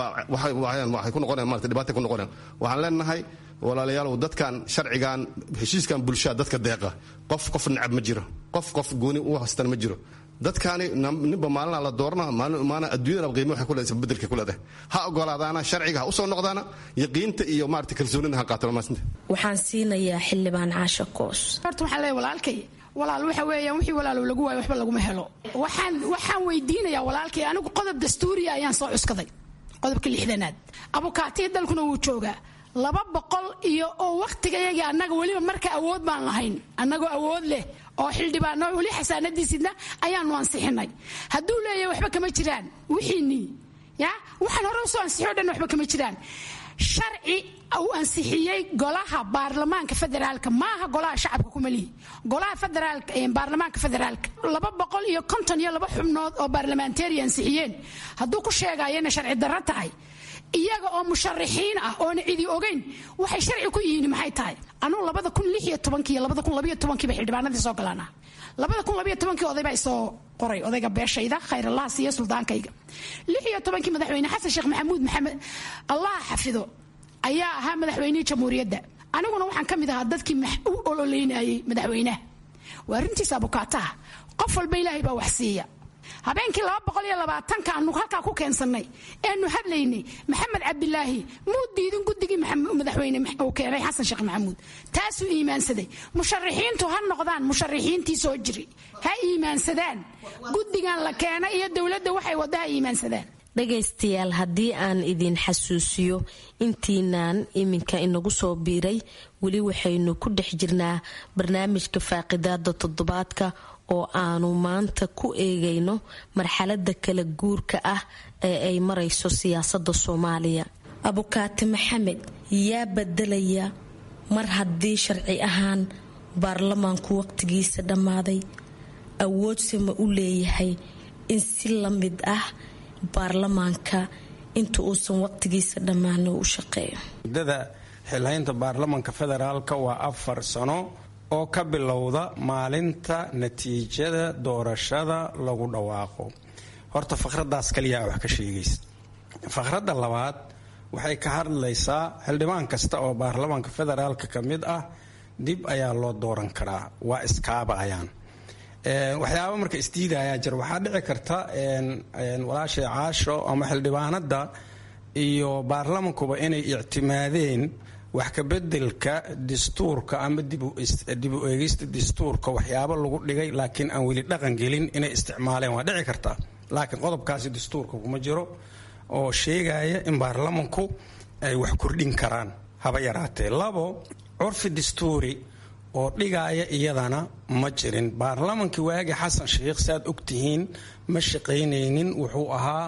waxay ku noqonayaan marata dhibaatay ku noqonayaan waxaan leenahay walaalayaalow dadkan sharcigan heshiiskan bulshada dadka deeqa qof qof necab ma jiro qof qof gooni u haystana ma jiro dadkaani ninba maalina la doorana maalin adduunyada qiimo waxay ku leedahay bedelka ku leedahay ha ogolaadaana sharciga ha usoo noqdaana yaqiinta iyo maarata kalsoonida ha qaataan maasinta waxaan siinayaa xildhibaan caasha koos horta waxaan leeyahay walaalkay walaal waxa weeyaan wixii walaalow lagu waayo waxba laguma helo waxaan waxaan weydiinayaa walaalkay anigu qodob dastuuriya ayaan soo cuskaday qodobka lixdanaad abukaatiya dalkuna wuu joogaa laba boqol iyo oo wakhtigayagii annaga weliba marka awood baan lahayn annagoo awood leh oo xildhibaano weli xasaanadiisidna ayaanu ansixinay hadduu leeyahay waxba kama jiraan wixiinii ya waxaan hore usoo ansixiyo dhan waxba kama jiraan sharci uu ansixiyey golaha baarlamaanka federaalka maaha golaha shacabka kumalihi golaha federaalka baarlamaanka federaalka laba boqol iyo konton iyo laba xubnood oo baarlamanteri ansixiyeen hadduu ku sheegayo inay sharci darro tahay iyaga oo musharaxiin ah oona cidi ogeyn waxay sharci ku yihiin maxay tahay anugu labada kun lix iyo tobankii iyo labada kun labiyo tobankiiba xildhibaanadii soo galaana labada kun labiyo tobankii oday baa isoo qoray odayga beeshayda khayrallah siiyo suldaankayga lix iyo tobankii madaxweyne xasan sheekh maxamuud maxamed allah xafido ayaa ahaa madaxweynihii jamhuuriyadda aniguna waxaan ka mid ahaa dadkii u ololeynayay madaxweynaha waa arrintiisa abukaataha qof walba ilaahay baa wax siiya habeenkii laba boqol iyo labaatanka aanu halkaa ku keensannay eanu hadlaynay maxamed cabdilaahi muu diidin guddigii madaxweyne uu keenay xasan sheekh maxamuud taasuu iimaansaday musharaxiintu ha noqdaan musharaxiintii soo jiri ha iimaansadaan guddigan la keenay iyo dowladda waxay wadda ha iimaansadaan dhagaystayaal haddii aan idin xasuusiyo intiinaan iminka inagu soo biiray weli waxaynu ku dhex jirnaa barnaamijka faaqidaada toddobaadka oo aanu maanta ku eegayno marxalada kala guurka ah ee ay marayso siyaasada soomaaliya abukaati maxamed yaa bedelaya mar haddii sharci ahaan baarlamaanku waqtigiisa dhammaaday awoodse ma u leeyahay in si la mid ah baarlamaanka inta uusan waqtigiisa dhammaano u shaqeeyo muddada xilhaynta baarlamaanka federaalka waa afar sano oo ka bilowda maalinta natiijada doorashada lagu dhawaaqo horta fakhradaas kaliyaa wax ka sheegaysa fakhradda labaad waxay ka hadlaysaa xildhibaan kasta oo baarlamaanka federaalka ka mid ah dib ayaa loo dooran karaa waa iskaaba ayaan waxyaaba marka isdiidayaa jir waxaa dhici karta walaashay caasho ama xildhibaanada iyo baarlamankuba inay ictimaadeen wax kabedelka dastuurka ama dib u eegista dastuurka waxyaabo lagu dhigay laakiin aan weli dhaqan gelin inay isticmaaleen waa dhici karta laakiin qodobkaasi dastuurka kuma jiro oo sheegaya in baarlamanku ay wax kordhin karaan haba yaraatee labo curfi dastuuri oo dhigaaya iyadana ma jirin baarlamankii waagi xasan sheikh saaad ogtihiin ma shaqaynaynin wuxuu ahaa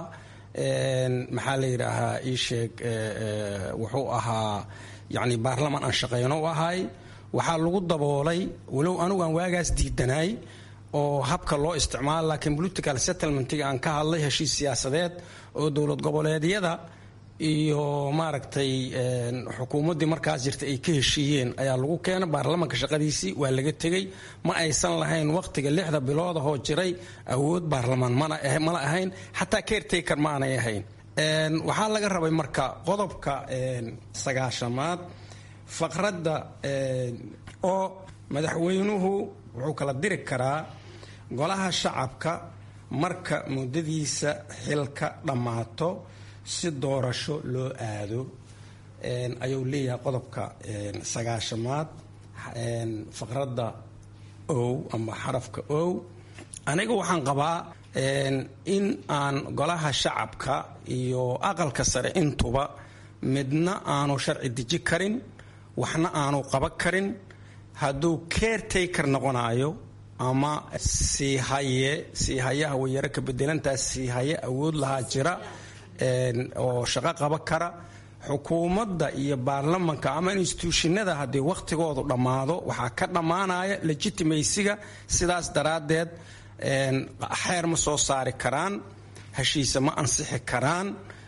maxaa la yidhaahaa ii sheeg wuxuu ahaa yacni baarlaman aan shaqayno u ahay waxaa lagu daboolay walow anugu aan waagaas diidanaay oo habka loo isticmaalo laakiin political settlementiga aan ka hadlay heshiis siyaasadeed oo dowlad goboleedyada iyo maaragtay xukuumaddii markaas jirta ay ka heshiiyeen ayaa lagu keenay baarlamanka shaqadiisii waa laga tegey ma aysan lahayn wakhtiga lixda biloodahoo jiray awood baarlamaan mala ahayn xataa caretaker ma aanay ahayn waxaa laga rabay marka qodobka sagaashamaad faqradda oo madaxweynuhu wuxuu kala diri karaa golaha shacabka marka muddadiisa xilka dhammaato si doorasho loo aado ayuu leeyahay qodobka sagaashamaad faqradda ow ama xarafka ow aniga waxaan qabaa in aan golaha shacabka iyo aqalka sare intuba midna aanu sharci deji karin waxna aanu qaban karin hadduu caretaker noqonayo ama siihaye siihayaha wayaro ka bedelantaas siihaye awood lahaa jira oo shaqo qaba kara xukuumadda iyo baarlamanka ama instituushinada haddii wakhtigoodu dhammaado waxaa ka dhammaanaya legitimaysiga sidaas daraaddeed xeer ma soo saari karaan heshiise ma ansixi karaan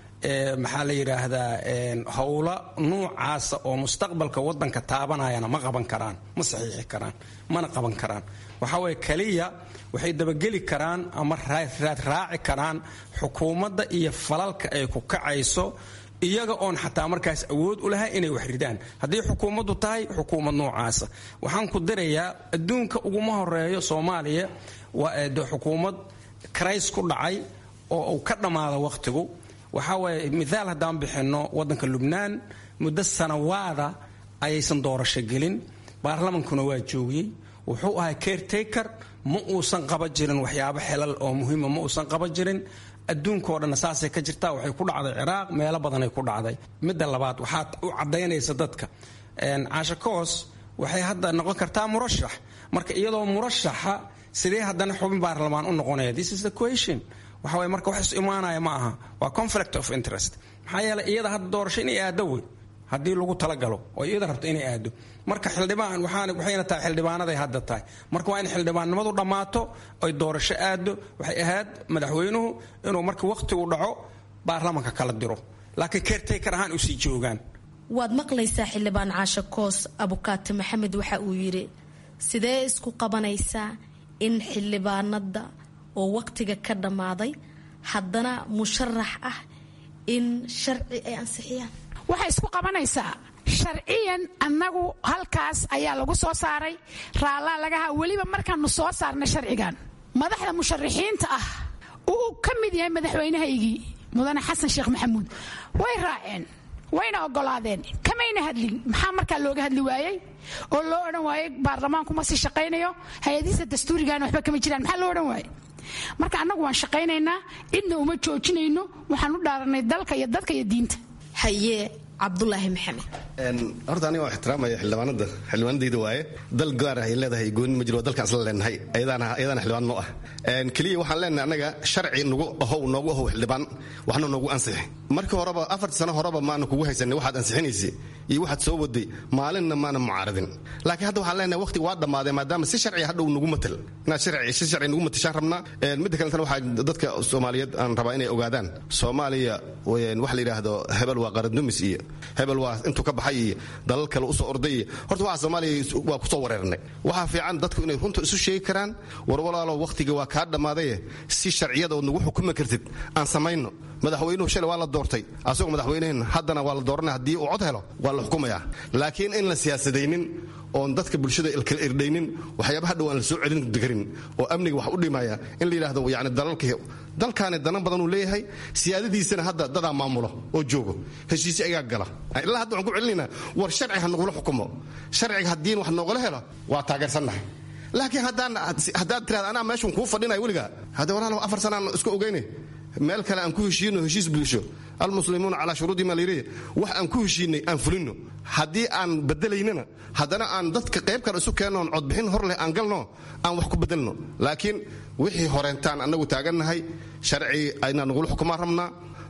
maxaa la yidhaahdaa howlo nuucaasa oo mustaqbalka wadanka taabanayana ma qaban karaan ma saxiixi karaan mana qaban karaan waxaa weye kaliya waxay dabageli karaan ama raad raaci karaan xukuumadda iyo falalka ay ku kacayso iyaga oon xataa markaas awood u lahay inay wax ridaan haddii xukuumaddu tahay xukuumad noocaasa waxaan ku dirayaa adduunka uguma horeeyo soomaaliya waa de xukuumad karays ku dhacay oo uu ka dhammaada wakhtigu waxaa waaye mithaal haddaan bixinno waddanka lubnaan muddo sanawaada ayaysan doorasho gelin baarlamankuna waa joogiyey wuxuu ahay caretaker ma uusan qaba jirin waxyaabo xelal oo muhiima ma uusan qaba jirin adduunkao dhanna saasay ka jirtaa waxay ku dhacday ciraaq meelo badanay ku dhacday midda labaad waxaad u caddaynaysa dadka caashakoos waxay hadda noqon kartaa murashax marka iyadoo murashaxa sidee haddana xubin baarlamaan u noqonaya this is the question waxa waye marka wax is imaanaya ma aha waa conflict of interest maxaa yeelay iyada hadda doorasho inay aado wey haddii lagu talagalo oo iyada rabto inay aado marka xildhibaan waxayna tahay xildhibaanaday hadda tahay marka waa in xildhibaannimadu dhammaato oy doorasho aado waxay ahayd madaxweynuhu inuu marka wakhtigu dhaco baarlamanka kala diro laakiin caretaker ahaan usii joogaan waad maqlaysaa xildhibaan caasho koos abukaati maxamed waxa uu yidhi sidee isku qabanaysaa in xildhibaanada oo wakhtiga ka dhammaaday haddana musharax ah in sharci ay ansixiyaan waxay isku qabanaysaa sharciyan annagu halkaas ayaa lagu soo saaray raallaa lagaha weliba markaanu soo saarnay sharcigan madaxda musharaxiinta ah uu ka mid yahay madaxweynahaygii mudane xasan sheekh maxamuud way raaceen wayna ogolaadeen kamayna hadlin maxaa markaa looga hadli waayey oo loo odhan waayey baarlamaanku ma sii shaqaynayo hay-adihiisa dastuurigaana waxba kama jiraan maxaa loo odhan waayey marka annagu waan shaqaynaynaa cidna uma joojinayno waxaan u dhaaranay dalka iyo dadka iyo diinta haye cabdulaahi maxamed horta aniga waa ixtiraamaya xildhibaanada xildhibaanadayda waaye dal gaar ah ay leedahay goonin ma jiro waa dalkaan isla leenahay ayadaana xildhibaan noo ah keliya waxaan leenahay annaga sharci nagu ahow noogu ahow xildhibaan waxna noogu ansixi markii horeba afartii sano horeba maana kugu haysanay waxaad ansixinaysa iyo waxaad soo waday maalinna maana mucaaradin laakiin hadda waxaan leenahay waqtiga waa dhammaaday maadaama si sharci hadhow nagu matal inaad sharci si sharci nagu matashaan rabnaa midda kaletana waxaa dadka soomaaliyeed aan rabaa inay ogaadaan soomaaliya waxa la yidhaahdo hebel waa qarandumis iyo hebel waa intuu ka baxay iyo dalal kale usoo orday iyo horta waxa soomaaliya waa kusoo wareernay waxaa fiican dadku inay runta isu sheegi karaan war walaalo waqtiga waa kaa dhammaadaye si sharciyada ood nagu xukumi kartid aan samayno madaxweynuhu shalay waa la doortay asagoo madaxweynehen haddana waa la dooranaya haddii uu cod helo waa la xukumayaa laakiin in la siyaasadaynin oon dadka bulshada kala irdhaynin waxyaaba hadhow aan la soo celin karin oo amniga wax u dhimaya in la yidhahdo yani dalalka dalkaani danan badanuu leeyahay siyaadadiisana hadda dadaa maamulo oo joogo heshiisyo ayaa gala ilaa hadda waxaan ku celinaynaa war sharci ha nagula xukumo sharciga haddiin wax noogala helo waa taageersannahay laakiin haddaad tirahda anaa meeshun kuu fadhinaya weligaa hadda walaalow afar sanaan isku ogeyne meel kale aan ku heshiino heshiis bulsho almuslimuuna calaa shuruudi ma layidhi wax aan ku heshiinay aan fulino haddii aan bedelaynana haddana aan dadka qayb kale isu keennoon codbixin hor leh aan galno aan wax ku bedelno laakiin wixii horeentaan annagu taagannahay sharci aynaa nagula xukumaan rabnaa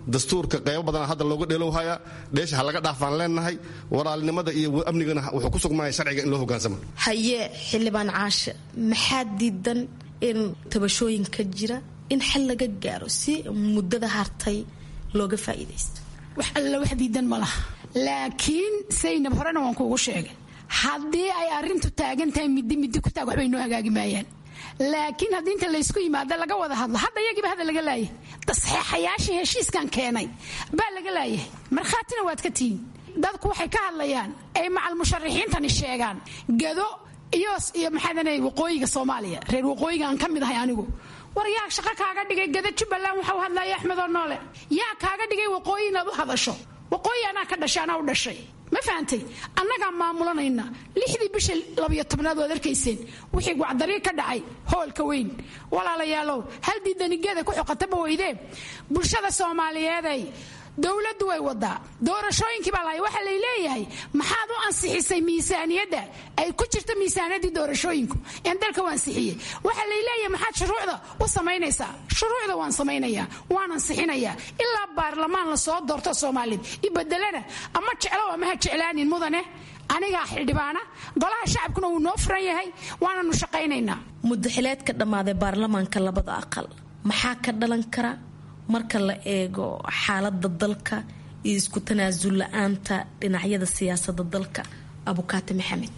dastuurka qaybo badan hadda looga dheelowhaya dheesha ha laga dhaafaan leenahay walaalnimada iyo amnigana wuxuu ku sugmaya sharciga in loo hogaansamo haye xildhibaan caashe maxaa diidan in tabashooyinka jira in xal laga gaaro si muddada hartay looga faa'iidaysto wax alla wax diidan ma laha laakiin saynab horena waan kuugu sheegay haddii ay arrintu taagan tahay middi middi ku taag waxbay noo hagaagi maayaan laakiin haddii inta laysku yimaado laga wada hadlo hadda iyagiiba hadda laga laayay saxeexayaashii heshiiskan keenay baa laga laayahay markhaatina waad ka tihiin dadku waxay ka hadlayaan ay macal musharaxiintani sheegaan gado iyo iyo maxaadanay waqooyiga soomaaliya reer waqooyiga aan ka mid ahay anigu war yaa shaqo kaaga dhigay gada jubbaland waxau hadlaya axmedoo noole yaa kaaga dhigay waqooyi inaad u hadasho waqooyi anaa ka dhashay anaa u dhashay ma fahantay annagaa maamulanayna lixdii bisha labiyo tobnaad waad arkayseen wixii wacdarii ka dhacay hoolka weyn walaalayaalow hal diidanigeeda ku xoqataba weydee bulshada soomaaliyeeday dowladdu way wadaa doorashooyinkii baa lahay waxaa lay leeyahay maxaad u ansixisay miisaaniyadda ay ku jirto miisaaniyaddii doorashooyinku een dalka u ansixiyey waxaa lay leeyahay maxaad shuruucda u samaynaysaa shuruucda waan samaynayaa waan ansixinayaa ilaa baarlamaan la soo doorto soomaaliyed ibedelana ama jeclo ama ha jeclaanin mudane anigaa xildhibaana golaha shacabkuna wuu noo furan yahay waananu shaqaynaynaa muddaxileed ka dhammaaday baarlamaanka labada aqal maxaa ka dhalan kara marka la eego xaalada dalka iyo isku tanaasul la-aanta dhinacyada siyaasada dalka abukaate maxamed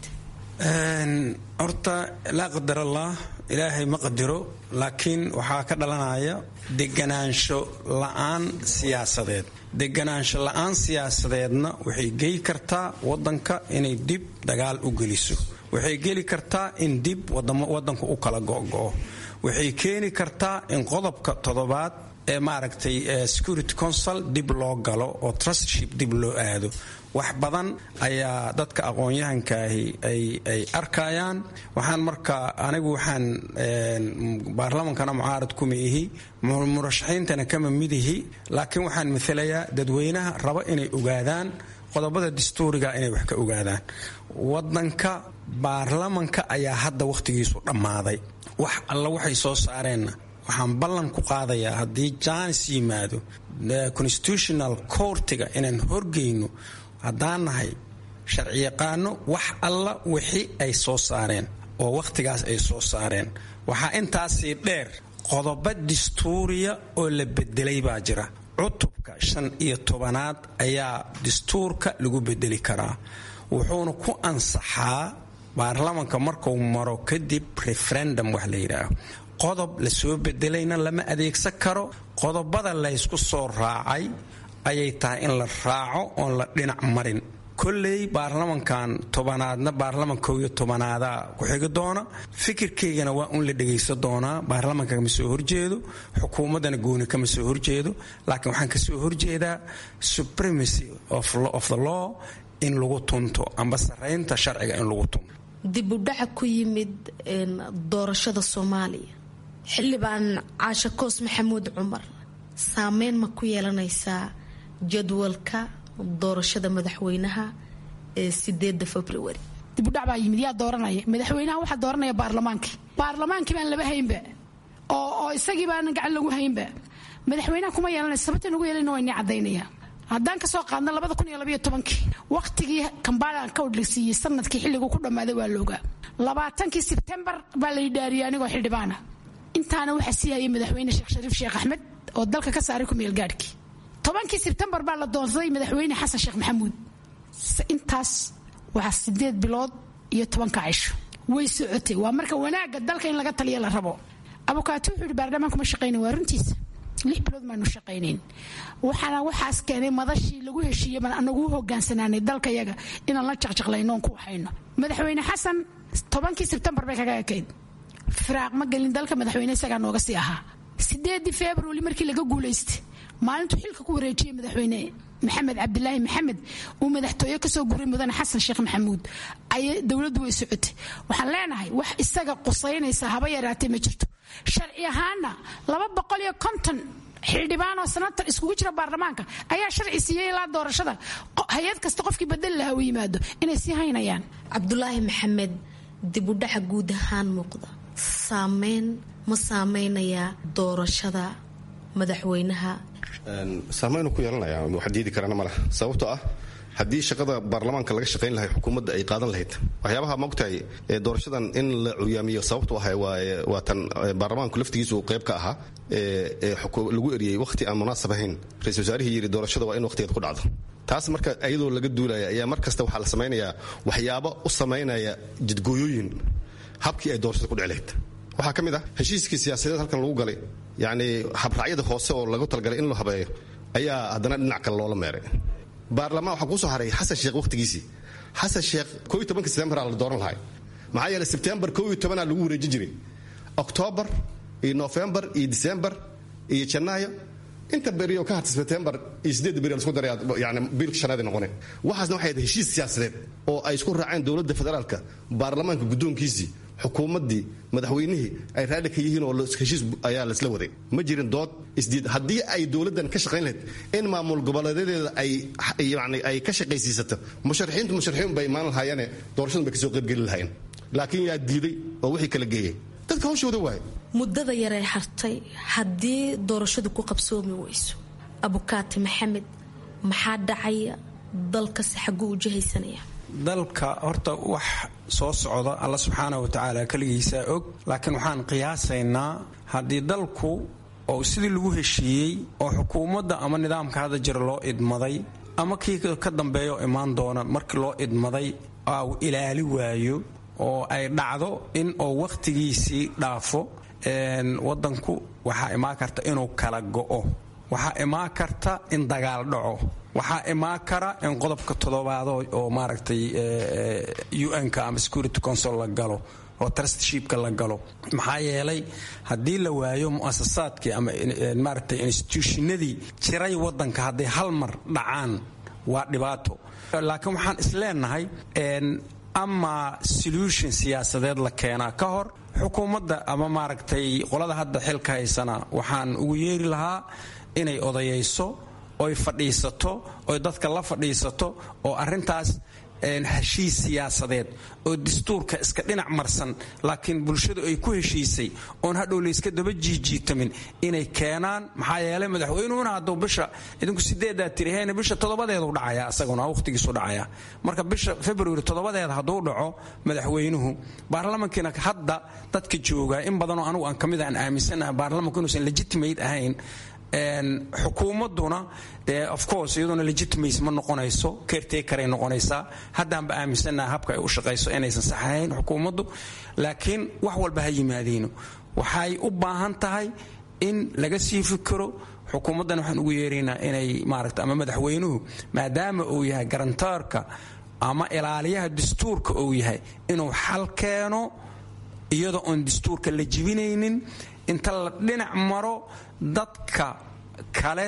horta laa qadar allah ilaahay ma qadiro laakiin waxaa ka dhalanaya deganaansho la-aan siyaasadeed deganaansho la-aan siyaasadeedna waxay geli kartaa wadanka inay dib dagaal u geliso waxay geli kartaa in dib wadanku u kala go'go-o waxay keeni kartaa in qodobka toddobaad ee maaragtay security council dib loo galo oo trustship dib loo aado wax badan ayaa dadka aqoon-yahankaahi ay arkayaan waxaan marka anigu waxaan baarlamankana mucaarad kuma ihi murashaxiintana kama midihi laakiin waxaan maalayaa dadweynaha raba inay ogaadaan qodobada dastuuriga inay wax ka ogaadaan wadanka baarlamanka ayaa hadda wakhtigiisu dhammaaday wax alla waxay soo saareenna waxaan ballan ku qaadayaa haddii jaanis yimaado constitutional courtiga inaan horgeyno haddaan nahay sharciyaqaano wax alla wixii ay soo saareen oo wakhtigaas ay soo saareen waxaa intaasii dheer qodobo dastuuriya oo la bedelay baa jira cutubka shan iyo tobanaad ayaa dastuurka lagu bedeli karaa wuxuuna ku ansaxaa baarlamanka markuu maro kadib referendum wax la yidhaaho qodob la soo bedelayna lama adeegsan karo qodobada laysku soo raacay ayay tahay in la raaco oon la dhinac marin kolley baarlamankan tobanaadna baarlaman kow iyo tobanaada ku xigi doona fikirkaygana waa un la dhegaysan doonaa baarlamanka kama soo horjeedo xukuumaddana gooni kama soo horjeedo laakiin waxaan kasoo horjeedaa supremacy of the law in lagu tunto amba saraynta sharciga in lagu tunto dibudhaca ku yimid doorashada soomaaliya xildhibaan caashe koos maxamuud cumar saameyn ma ku yeelanaysaa jadwalka doorashada madaxweynaha ee sideeda februari dibudhac baa yimid yaa dooranaya madaxweynaha waxaa dooranaya baarlamaankii baarlamaankii baan laba haynba oo oo isagii baana gacan lagu haynba madaxweynaha kuma yeelanaysa sababta nagu yeelana waa inii caddaynaya haddaan ka soo qaadno labada kun iyo labaiyo tobankii wakhtigii kambaala ka odhegsiiyey sanadkii xilliguu ku dhammaaday waa loogaa labaatankii sebtembar baa la yidhaariyay anigoo xildhibaana intaana waxaa sii hayay madaxweyne sheekh shariif sheekh axmed oo dalka ka saaray ku meelgaadhkii tobankii sebtembar baa la doonsaday madaxweyne xasan sheekh maxamuud intaas waa sideed bilood iyo tobanka cisho way socotay waa marka wanaagga dalka in laga taliya la rabo abukaati wuxuu yidhi baarlamaanku ma shaqaynin waa runtiisa lix bilood maanu shaqaynayn waxaana waxaas keenay madashii lagu heshiiyey baan anagu u hogaansanaanay dalka yaga inaan la jaqjaqlayno oon ku waxayno madaxweyne xasan tobankii sebtembar bay kaga ekayd firaaq ma gelin dalka madaxweyne isagaa nooga sii ahaa sideedii februari markii laga guulaystay maalintuu xilka ku wareejiyey madaxweyne maxamed cabdilaahi maxamed uu madaxtooye kasoo guray mudane xasan sheekh maxamuud ayay dowladdu way socotay waxaan leenahay wax isaga qusaynaysa haba yaraatee ma jirto sharci ahaana laba boqol iyo konton xildhibaan oo sanatar iskugu jira baarlamaanka ayaa sharci siiyey ilaa doorashada hay-ad kasta qofkii badali lahaa u yimaado inay sii haynayaan cabdulaahi maxamed dibudhaca guud ahaan muuqda saameyn ma saameynayaa doorashada madaxweynaha saameynu ku yeelanaya wax diidi karana maleh sababtoo ah haddii shaqada baarlamaanka laga shaqayn lahay xukuumadda ay qaadan lahayd waxyaabaha maogtahay doorashadan in la curyaamiyo sababtu ahay waa tan baarlamaanku laftigiisu qayb ka ahaa lagu eriyey wakhti aan munaasab ahayn ra-isul wasaarihii yidhi doorashada waa in wakhtigeed ku dhacdo taas marka iyadoo laga duulaya ayaa mar kasta waxaa la samaynayaa waxyaabo u samaynaya jidgooyooyin habkii ay doorashada ku dhici lahayd waxaa ka mid ah heshiiskii siyaasadeed halkan lagu galay yacni habraacyada hoose oo lagu talagalay in loo habeeyo ayaa haddana dhinac kale loola meeray baarlamaan waxaa kusoo haray xasan sheekh wakhtigiisii xasan sheekh koo iyo tobanka sebtembaraa la dooran lahay maxaa yeeley sebtembar koo iyo tobanaa lagu wareejin jiray oktoobar iyo nofembar iyo disembar iyo janaayo inta beriyo ka harta sebtembar iyo sideedda beri lasku daray yani biilka shanaad noqoneen waxaasna waxay ahayd heshiis siyaasadeed oo ay isku raaceen dowladda federaalka baarlamaanka guddoonkiisii xukuumaddii madaxweynihii ay raali ka yihiin oo heshiis ayaa laisla waday ma jirin dood isdiid haddii ay dowladdan ka shaqayn lahayd in maamul goboleedadeeda ay yani ay ka shaqaysiisato musharaxiintu musharaxiin bay imaan lahaayeene doorashadan bay kasoo qaybgeli lahaayeen laakiin yaa diiday oo wixii kala geeyey dadka hawshooda waaye muddada yaree hartay haddii doorashadu ku qabsoomi weyso abukaati maxamed maxaa dhacaya dalkasi xagguu u jihaysanaya dalka horta wax soo socda alla subxaana wa tacaala keligiisaa og laakiin waxaan qiyaasaynaa haddii dalku oo sidii lagu heshiiyey oo xukuumadda ama nidaamka hadda jira loo idmaday ama kii ka dambeeyo imaan doona markii loo idmaday au ilaali waayo oo ay dhacdo in oo wakhtigiisii dhaafo wadanku waxaa imaan karta inuu kala go'o waxaa imaan karta in dagaal dhaco waxaa imaan kara in qodobka toddobaado oo maaragtay un-ka ama security council la galo oo trustshipka la galo maxaa yeelay haddii la waayo mu'asasaadkii ama maaragtay institutionadii jiray wadanka hadday hal mar dhacaan waa dhibaato laakiin waxaan isleenahay ama solution siyaasadeed la keenaa ka hor xukuumadda ama maaragtay qolada hadda xilka haysana waxaan ugu yeeri lahaa inay odayayso oy fadhiisato oy dadka la fadhiisato oo arintaas heshiis siyaasadeed oo dastuurka iska dhinac marsan laakiin bulshadu ay ku heshiisay oon hadhow layska daba jiijiitamin inay keenaan maxaa yeelay madaxweynuhuna hadduu bisha idinku sideedaa tiriheen bisha toddobadeedu dhacaya isaguna waqhtigiisu dhacaya marka bisha february toddobadeeda hadduu dhaco madaxweynuhu baarlamankiina hadda dadka jooga in badanoo anugu aan kamid aan aaminsanaha baarlamanku inuusan legitimate ahayn xukuumadduna dee of course iyaduna legitimace ma noqonayso caretakeray noqonaysaa haddaanba aaminsannaha habka ay u shaqayso inaysan saxahayn xukuumaddu laakiin wax walba ha yimaadiino waxay u baahan tahay in laga sii fikiro xukuumaddan waxaan ugu yeeraynaa inay maaragta ama madaxweynuhu maadaama uu yahay garantaarka ama ilaaliyaha dastuurka uu yahay inuu xal keeno iyadoo oon dastuurka la jibinaynin inta la dhinac maro dadka kale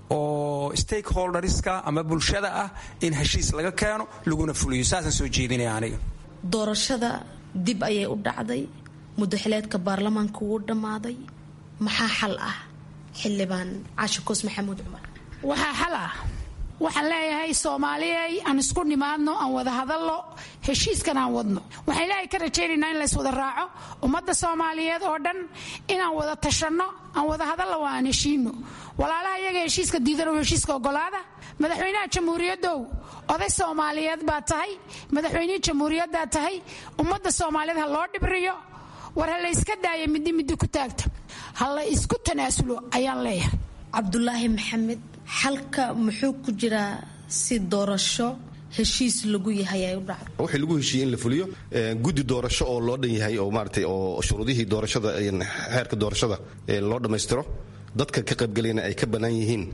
oo stakeholderska ama bulshada ah in heshiis laga keeno laguna fuliyo saasaan soo jeedinaya aniga doorashada dib ayay u dhacday mudaxileedka baarlamaanka wuu dhammaaday maxaa xal ah xildhibaan caashi koos maxamuud cumar waxaa xal ah waxaan leeyahay soomaaliyey aan isku nimaadno aan wada hadalno heshiiskan aan wadno waxaan ilaahay ka rajaynaynaa in lays wada raaco ummadda soomaaliyeed oo dhan inaan wada tashanno aan wada hadalno waa aan heshiino walaalaha iyaga heshiiska diidano heshiiska ogolaada madaxweynaha jamhuuriyaddow oday soomaaliyeed baa tahay madaxweynihii jamhuuriyaddaa tahay ummadda soomaaliyeed ha loo dhibriyo war ha la yska daaya middi middi ku taagta ha la isku tanaasulo ayaan leeyahay cabdulaahi maxamed xalka muxuu ku jiraa si doorasho heshiis lagu yahay ay u dhacdo wixii lagu heshiiyey in la fuliyo guddi doorasho oo loo dhan yahay oo maaratay oo shuruudihii doorashada xeerka doorashada loo dhammaystiro dadka ka qaybgelayna ay ka bannaan yihiin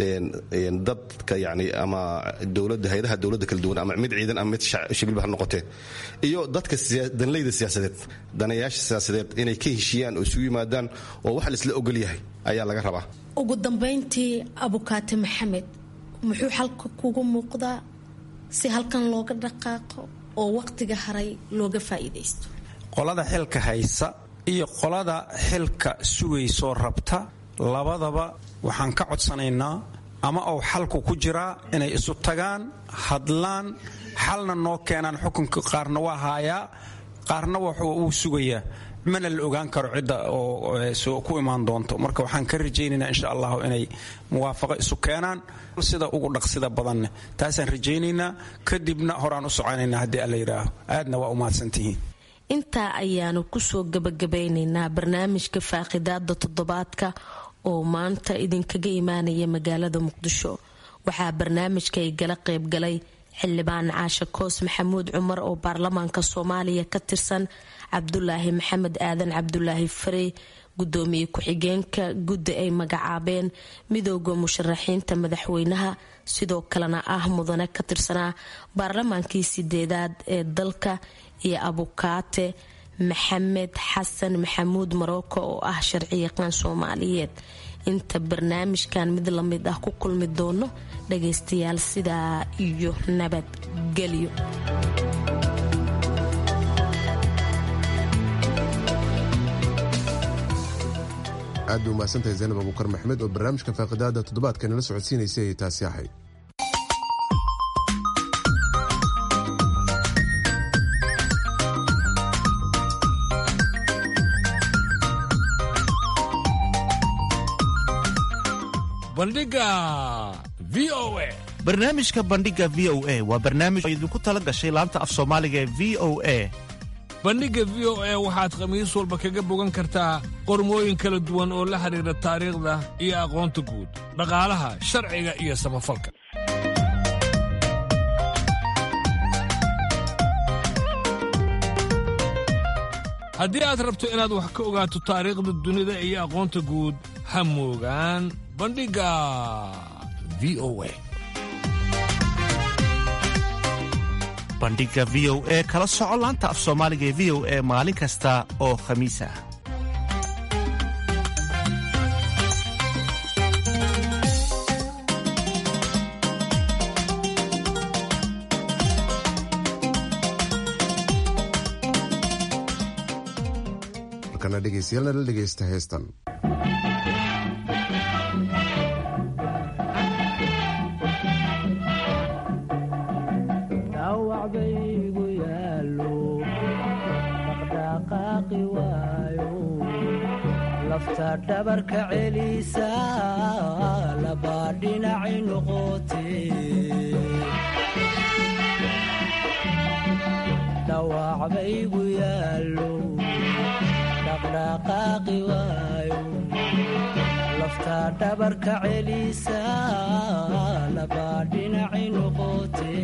dadka yani ama dowladda hay-adaha dowladda kala duwan ama mid ciidan ama mid shibilba ha noqotee iyo dadka danleyda siyaasadeed danayaasha siyaasadeed inay ka heshiiyaan oo isugu yimaadaan oo wax laisla ogol yahay ayaa laga rabaa ugu dambayntii abukaate maxamed muxuu xalka kugu muuqdaa si halkan looga dhaqaaqo oo waqtiga haray looga faa'iidaysto qolada xilka haysa iyo qolada xilka sugaysoo rabta labadaba waxaan ka codsanaynaa ama uu xalku ku jiraa inay isu tagaan hadlaan xalna noo keenaan xukunka qaarna waa haayaa qaarna uu sugayaa mana la ogaan karo cidda oo ku imaan doonto marka waxaan ka rajaynaynaa insha allahu inay muwaafaqo isu keenaan sida ugu dhaqsida badanne taasaan rajaynaynaa kadibna horaan u soconaynaa haddii alla yidhaaho aadna waa u mahadsantihiin intaa ayaanu kusoo gabagabeynaynaa barnaamijka faaqidaada toddobaadka oo maanta idinkaga imaanaya magaalada muqdisho waxaa barnaamijka ay gala qaybgalay xildhibaan caashe koos maxamuud cumar oo baarlamaanka soomaaliya ka tirsan cabdulaahi maxamed aadan cabdulaahi farey gudoomiye ku-xigeenka guddi ay magacaabeen midooda musharaxiinta madaxweynaha sidoo kalena ah mudane ka tirsanaa baarlamaankii sideedaad ee dalka iyo abukaate maxamed xasan maxamuud maroko oo ah sharciyaqaan soomaaliyeed inta barnaamijkan mid lamid ah ku kulmi doono dhagaystayaal sidaa iyo nabadgelyo aad bay umahadsantahay zaynab abuukar maxmed oo barnaamijka faaqidaada toddobaadka nala socodsiinaysay ay taasi ahayd bandhiga v o a barnaamijka bandhiga v o a waa barnaamij oo idinku tala gashay laanta af soomaaliga ee v o a bandhigga v o a waxaad khamiis walba kaga bogan kartaa qormooyin kala duwan oo la xidhiidha taariikhda iyo aqoonta guud dhaqaalaha sharciga iyo samafalka haddii aad rabto inaad wax ka ogaato taariikhda dunida iyo aqoonta guud ha moogaan bandhigga v o a bandhiga v o e kala soco laanta af soomaaliga ee v o e maalin kasta oo khamiis ah markana dhegaystayaal nala dhegaysta heestan lafta dhabarka celisa labaa dhinaci noqote dhawac baygu yaallo dhaqdhaqaaqi waayo lafta dhabarka celisa labaa dhinaci noqote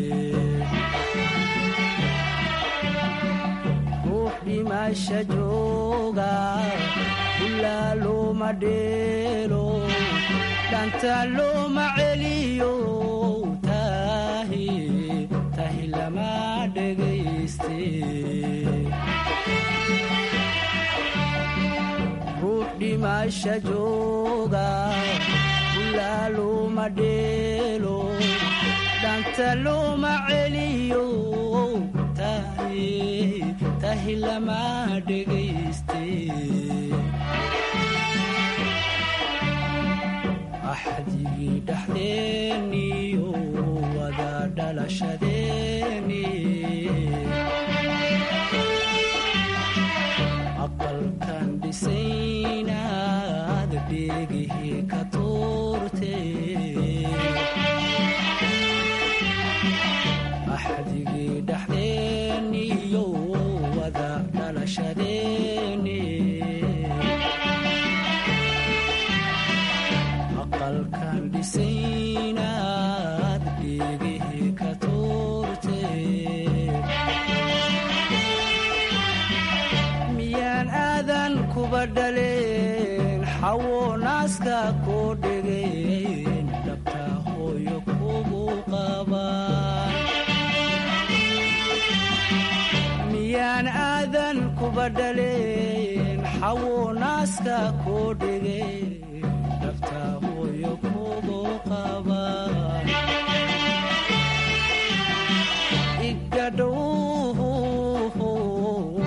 ruux dhimasha jooga ilaa looma dheelo dhanta looma celiyo tahi tahi lama dhegayste ruux dhimasha jooga ilaa looma dheelo dhanta looma celiyo tahi tahi lama dhegayste axdigii dhaxdeeniyo wada dhalashadeeni aqalkan dhisaynaad dheegihii ka tuurte axdigii dhaxdeeniyo wada dhalashadeeni aqalkan dhisaynaad dheegihii ka tuurte miyaan aadan kuba dhaleen xawo naaska koo dhegeen dhabta hooyo kugu qabaan miyaan aadan kuba dhaleen xawo naaska koo dhegeen dhabta hooyo kugu qabaan igadhow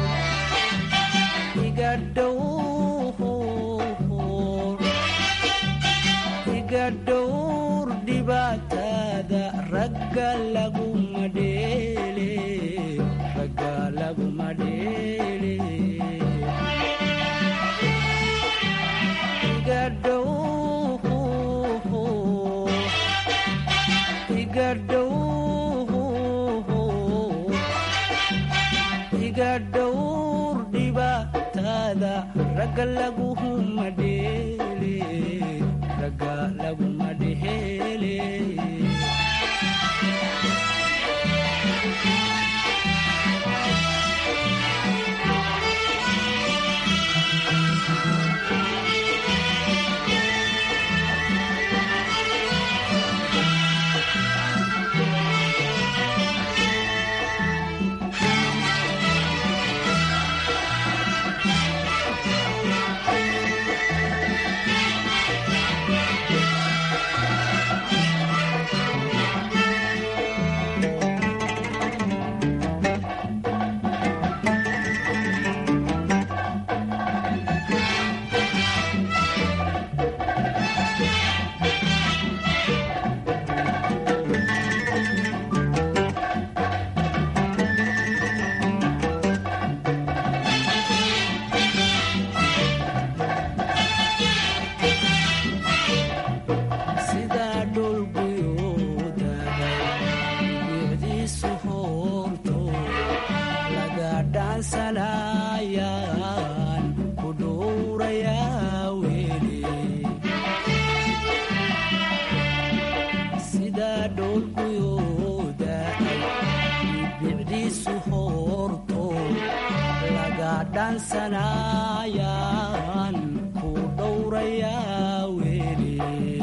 iga dhowr dhibaatada ragga laguma dheele ragga laguma dheele dhibaatada ragga laguma dheele ragga laguma dheele sidaa dhulguyoodaga bicdiisu hoorto laga dhaansanayaan ku dhowrayaa weli sidaa dhulguyoodaga bicdiisu hoorto laga dhaansanayaan ku dhowrayaa weli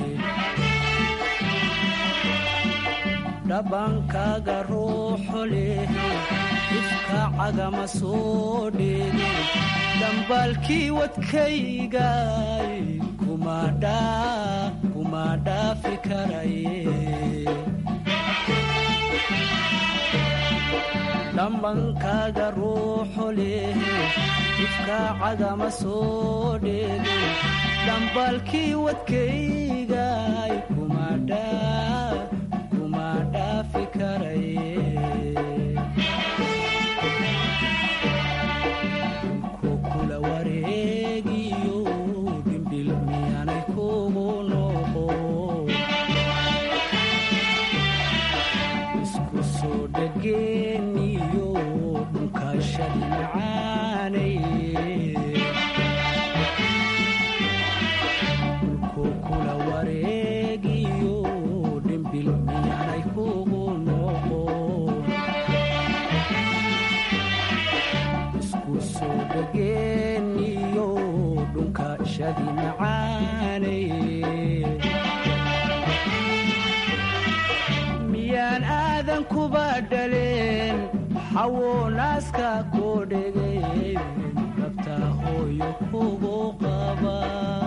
dhabankaaga ruuxo leh ifka cagama soo dheegin dhambaalkii wadkaygay kuma dhaafi karaye dhambankaaga ruuxo leh ifka cagama soo dheegin dhambaalkii wadkaygay kuma dhaa kuma dhaafi karaye ku kula wareegiyo dhimbil miyaanay kugu noqo isku soo dhageeniyo dhunkashadi macaanay ku kula wareegiyo dhimbil miyaanay kugu noqo isku soo dhageeniyo dhunkashadi macaanay miyaan aadan kuba dhaleen xawo naaska koo dhegeen rabtaa hooyo kugu qaba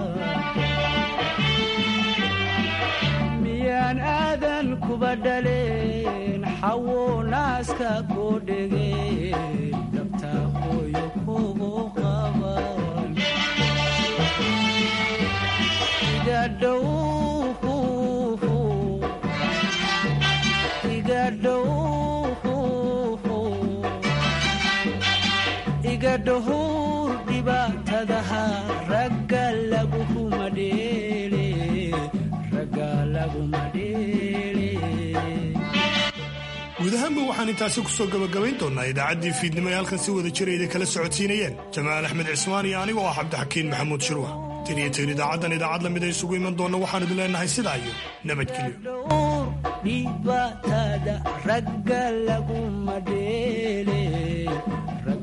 miyaan aadan kuba dhaleen xawo naaska koo dhegeen rabtaa hooyo kugu qaba iga dhow iga dhow iga dhowr dhibaatadaha ragga laguma dheele ragga laguma dheele guud ahaanba waxaan intaasi ku soo gabagabayn doonnaa idaacaddii fiidnimo ee halkan si wada jirayda kala socodsiinayeen jamaal axmed cismaan iyo anigoo ah cabdixakiin maxamuud shirwa tin iyo tiin idaacaddan idaacad lamid ay isugu iman doonna waxaan idin leenahay sidaa iyo nabadgelyo dhibaatada ragga laguma dheele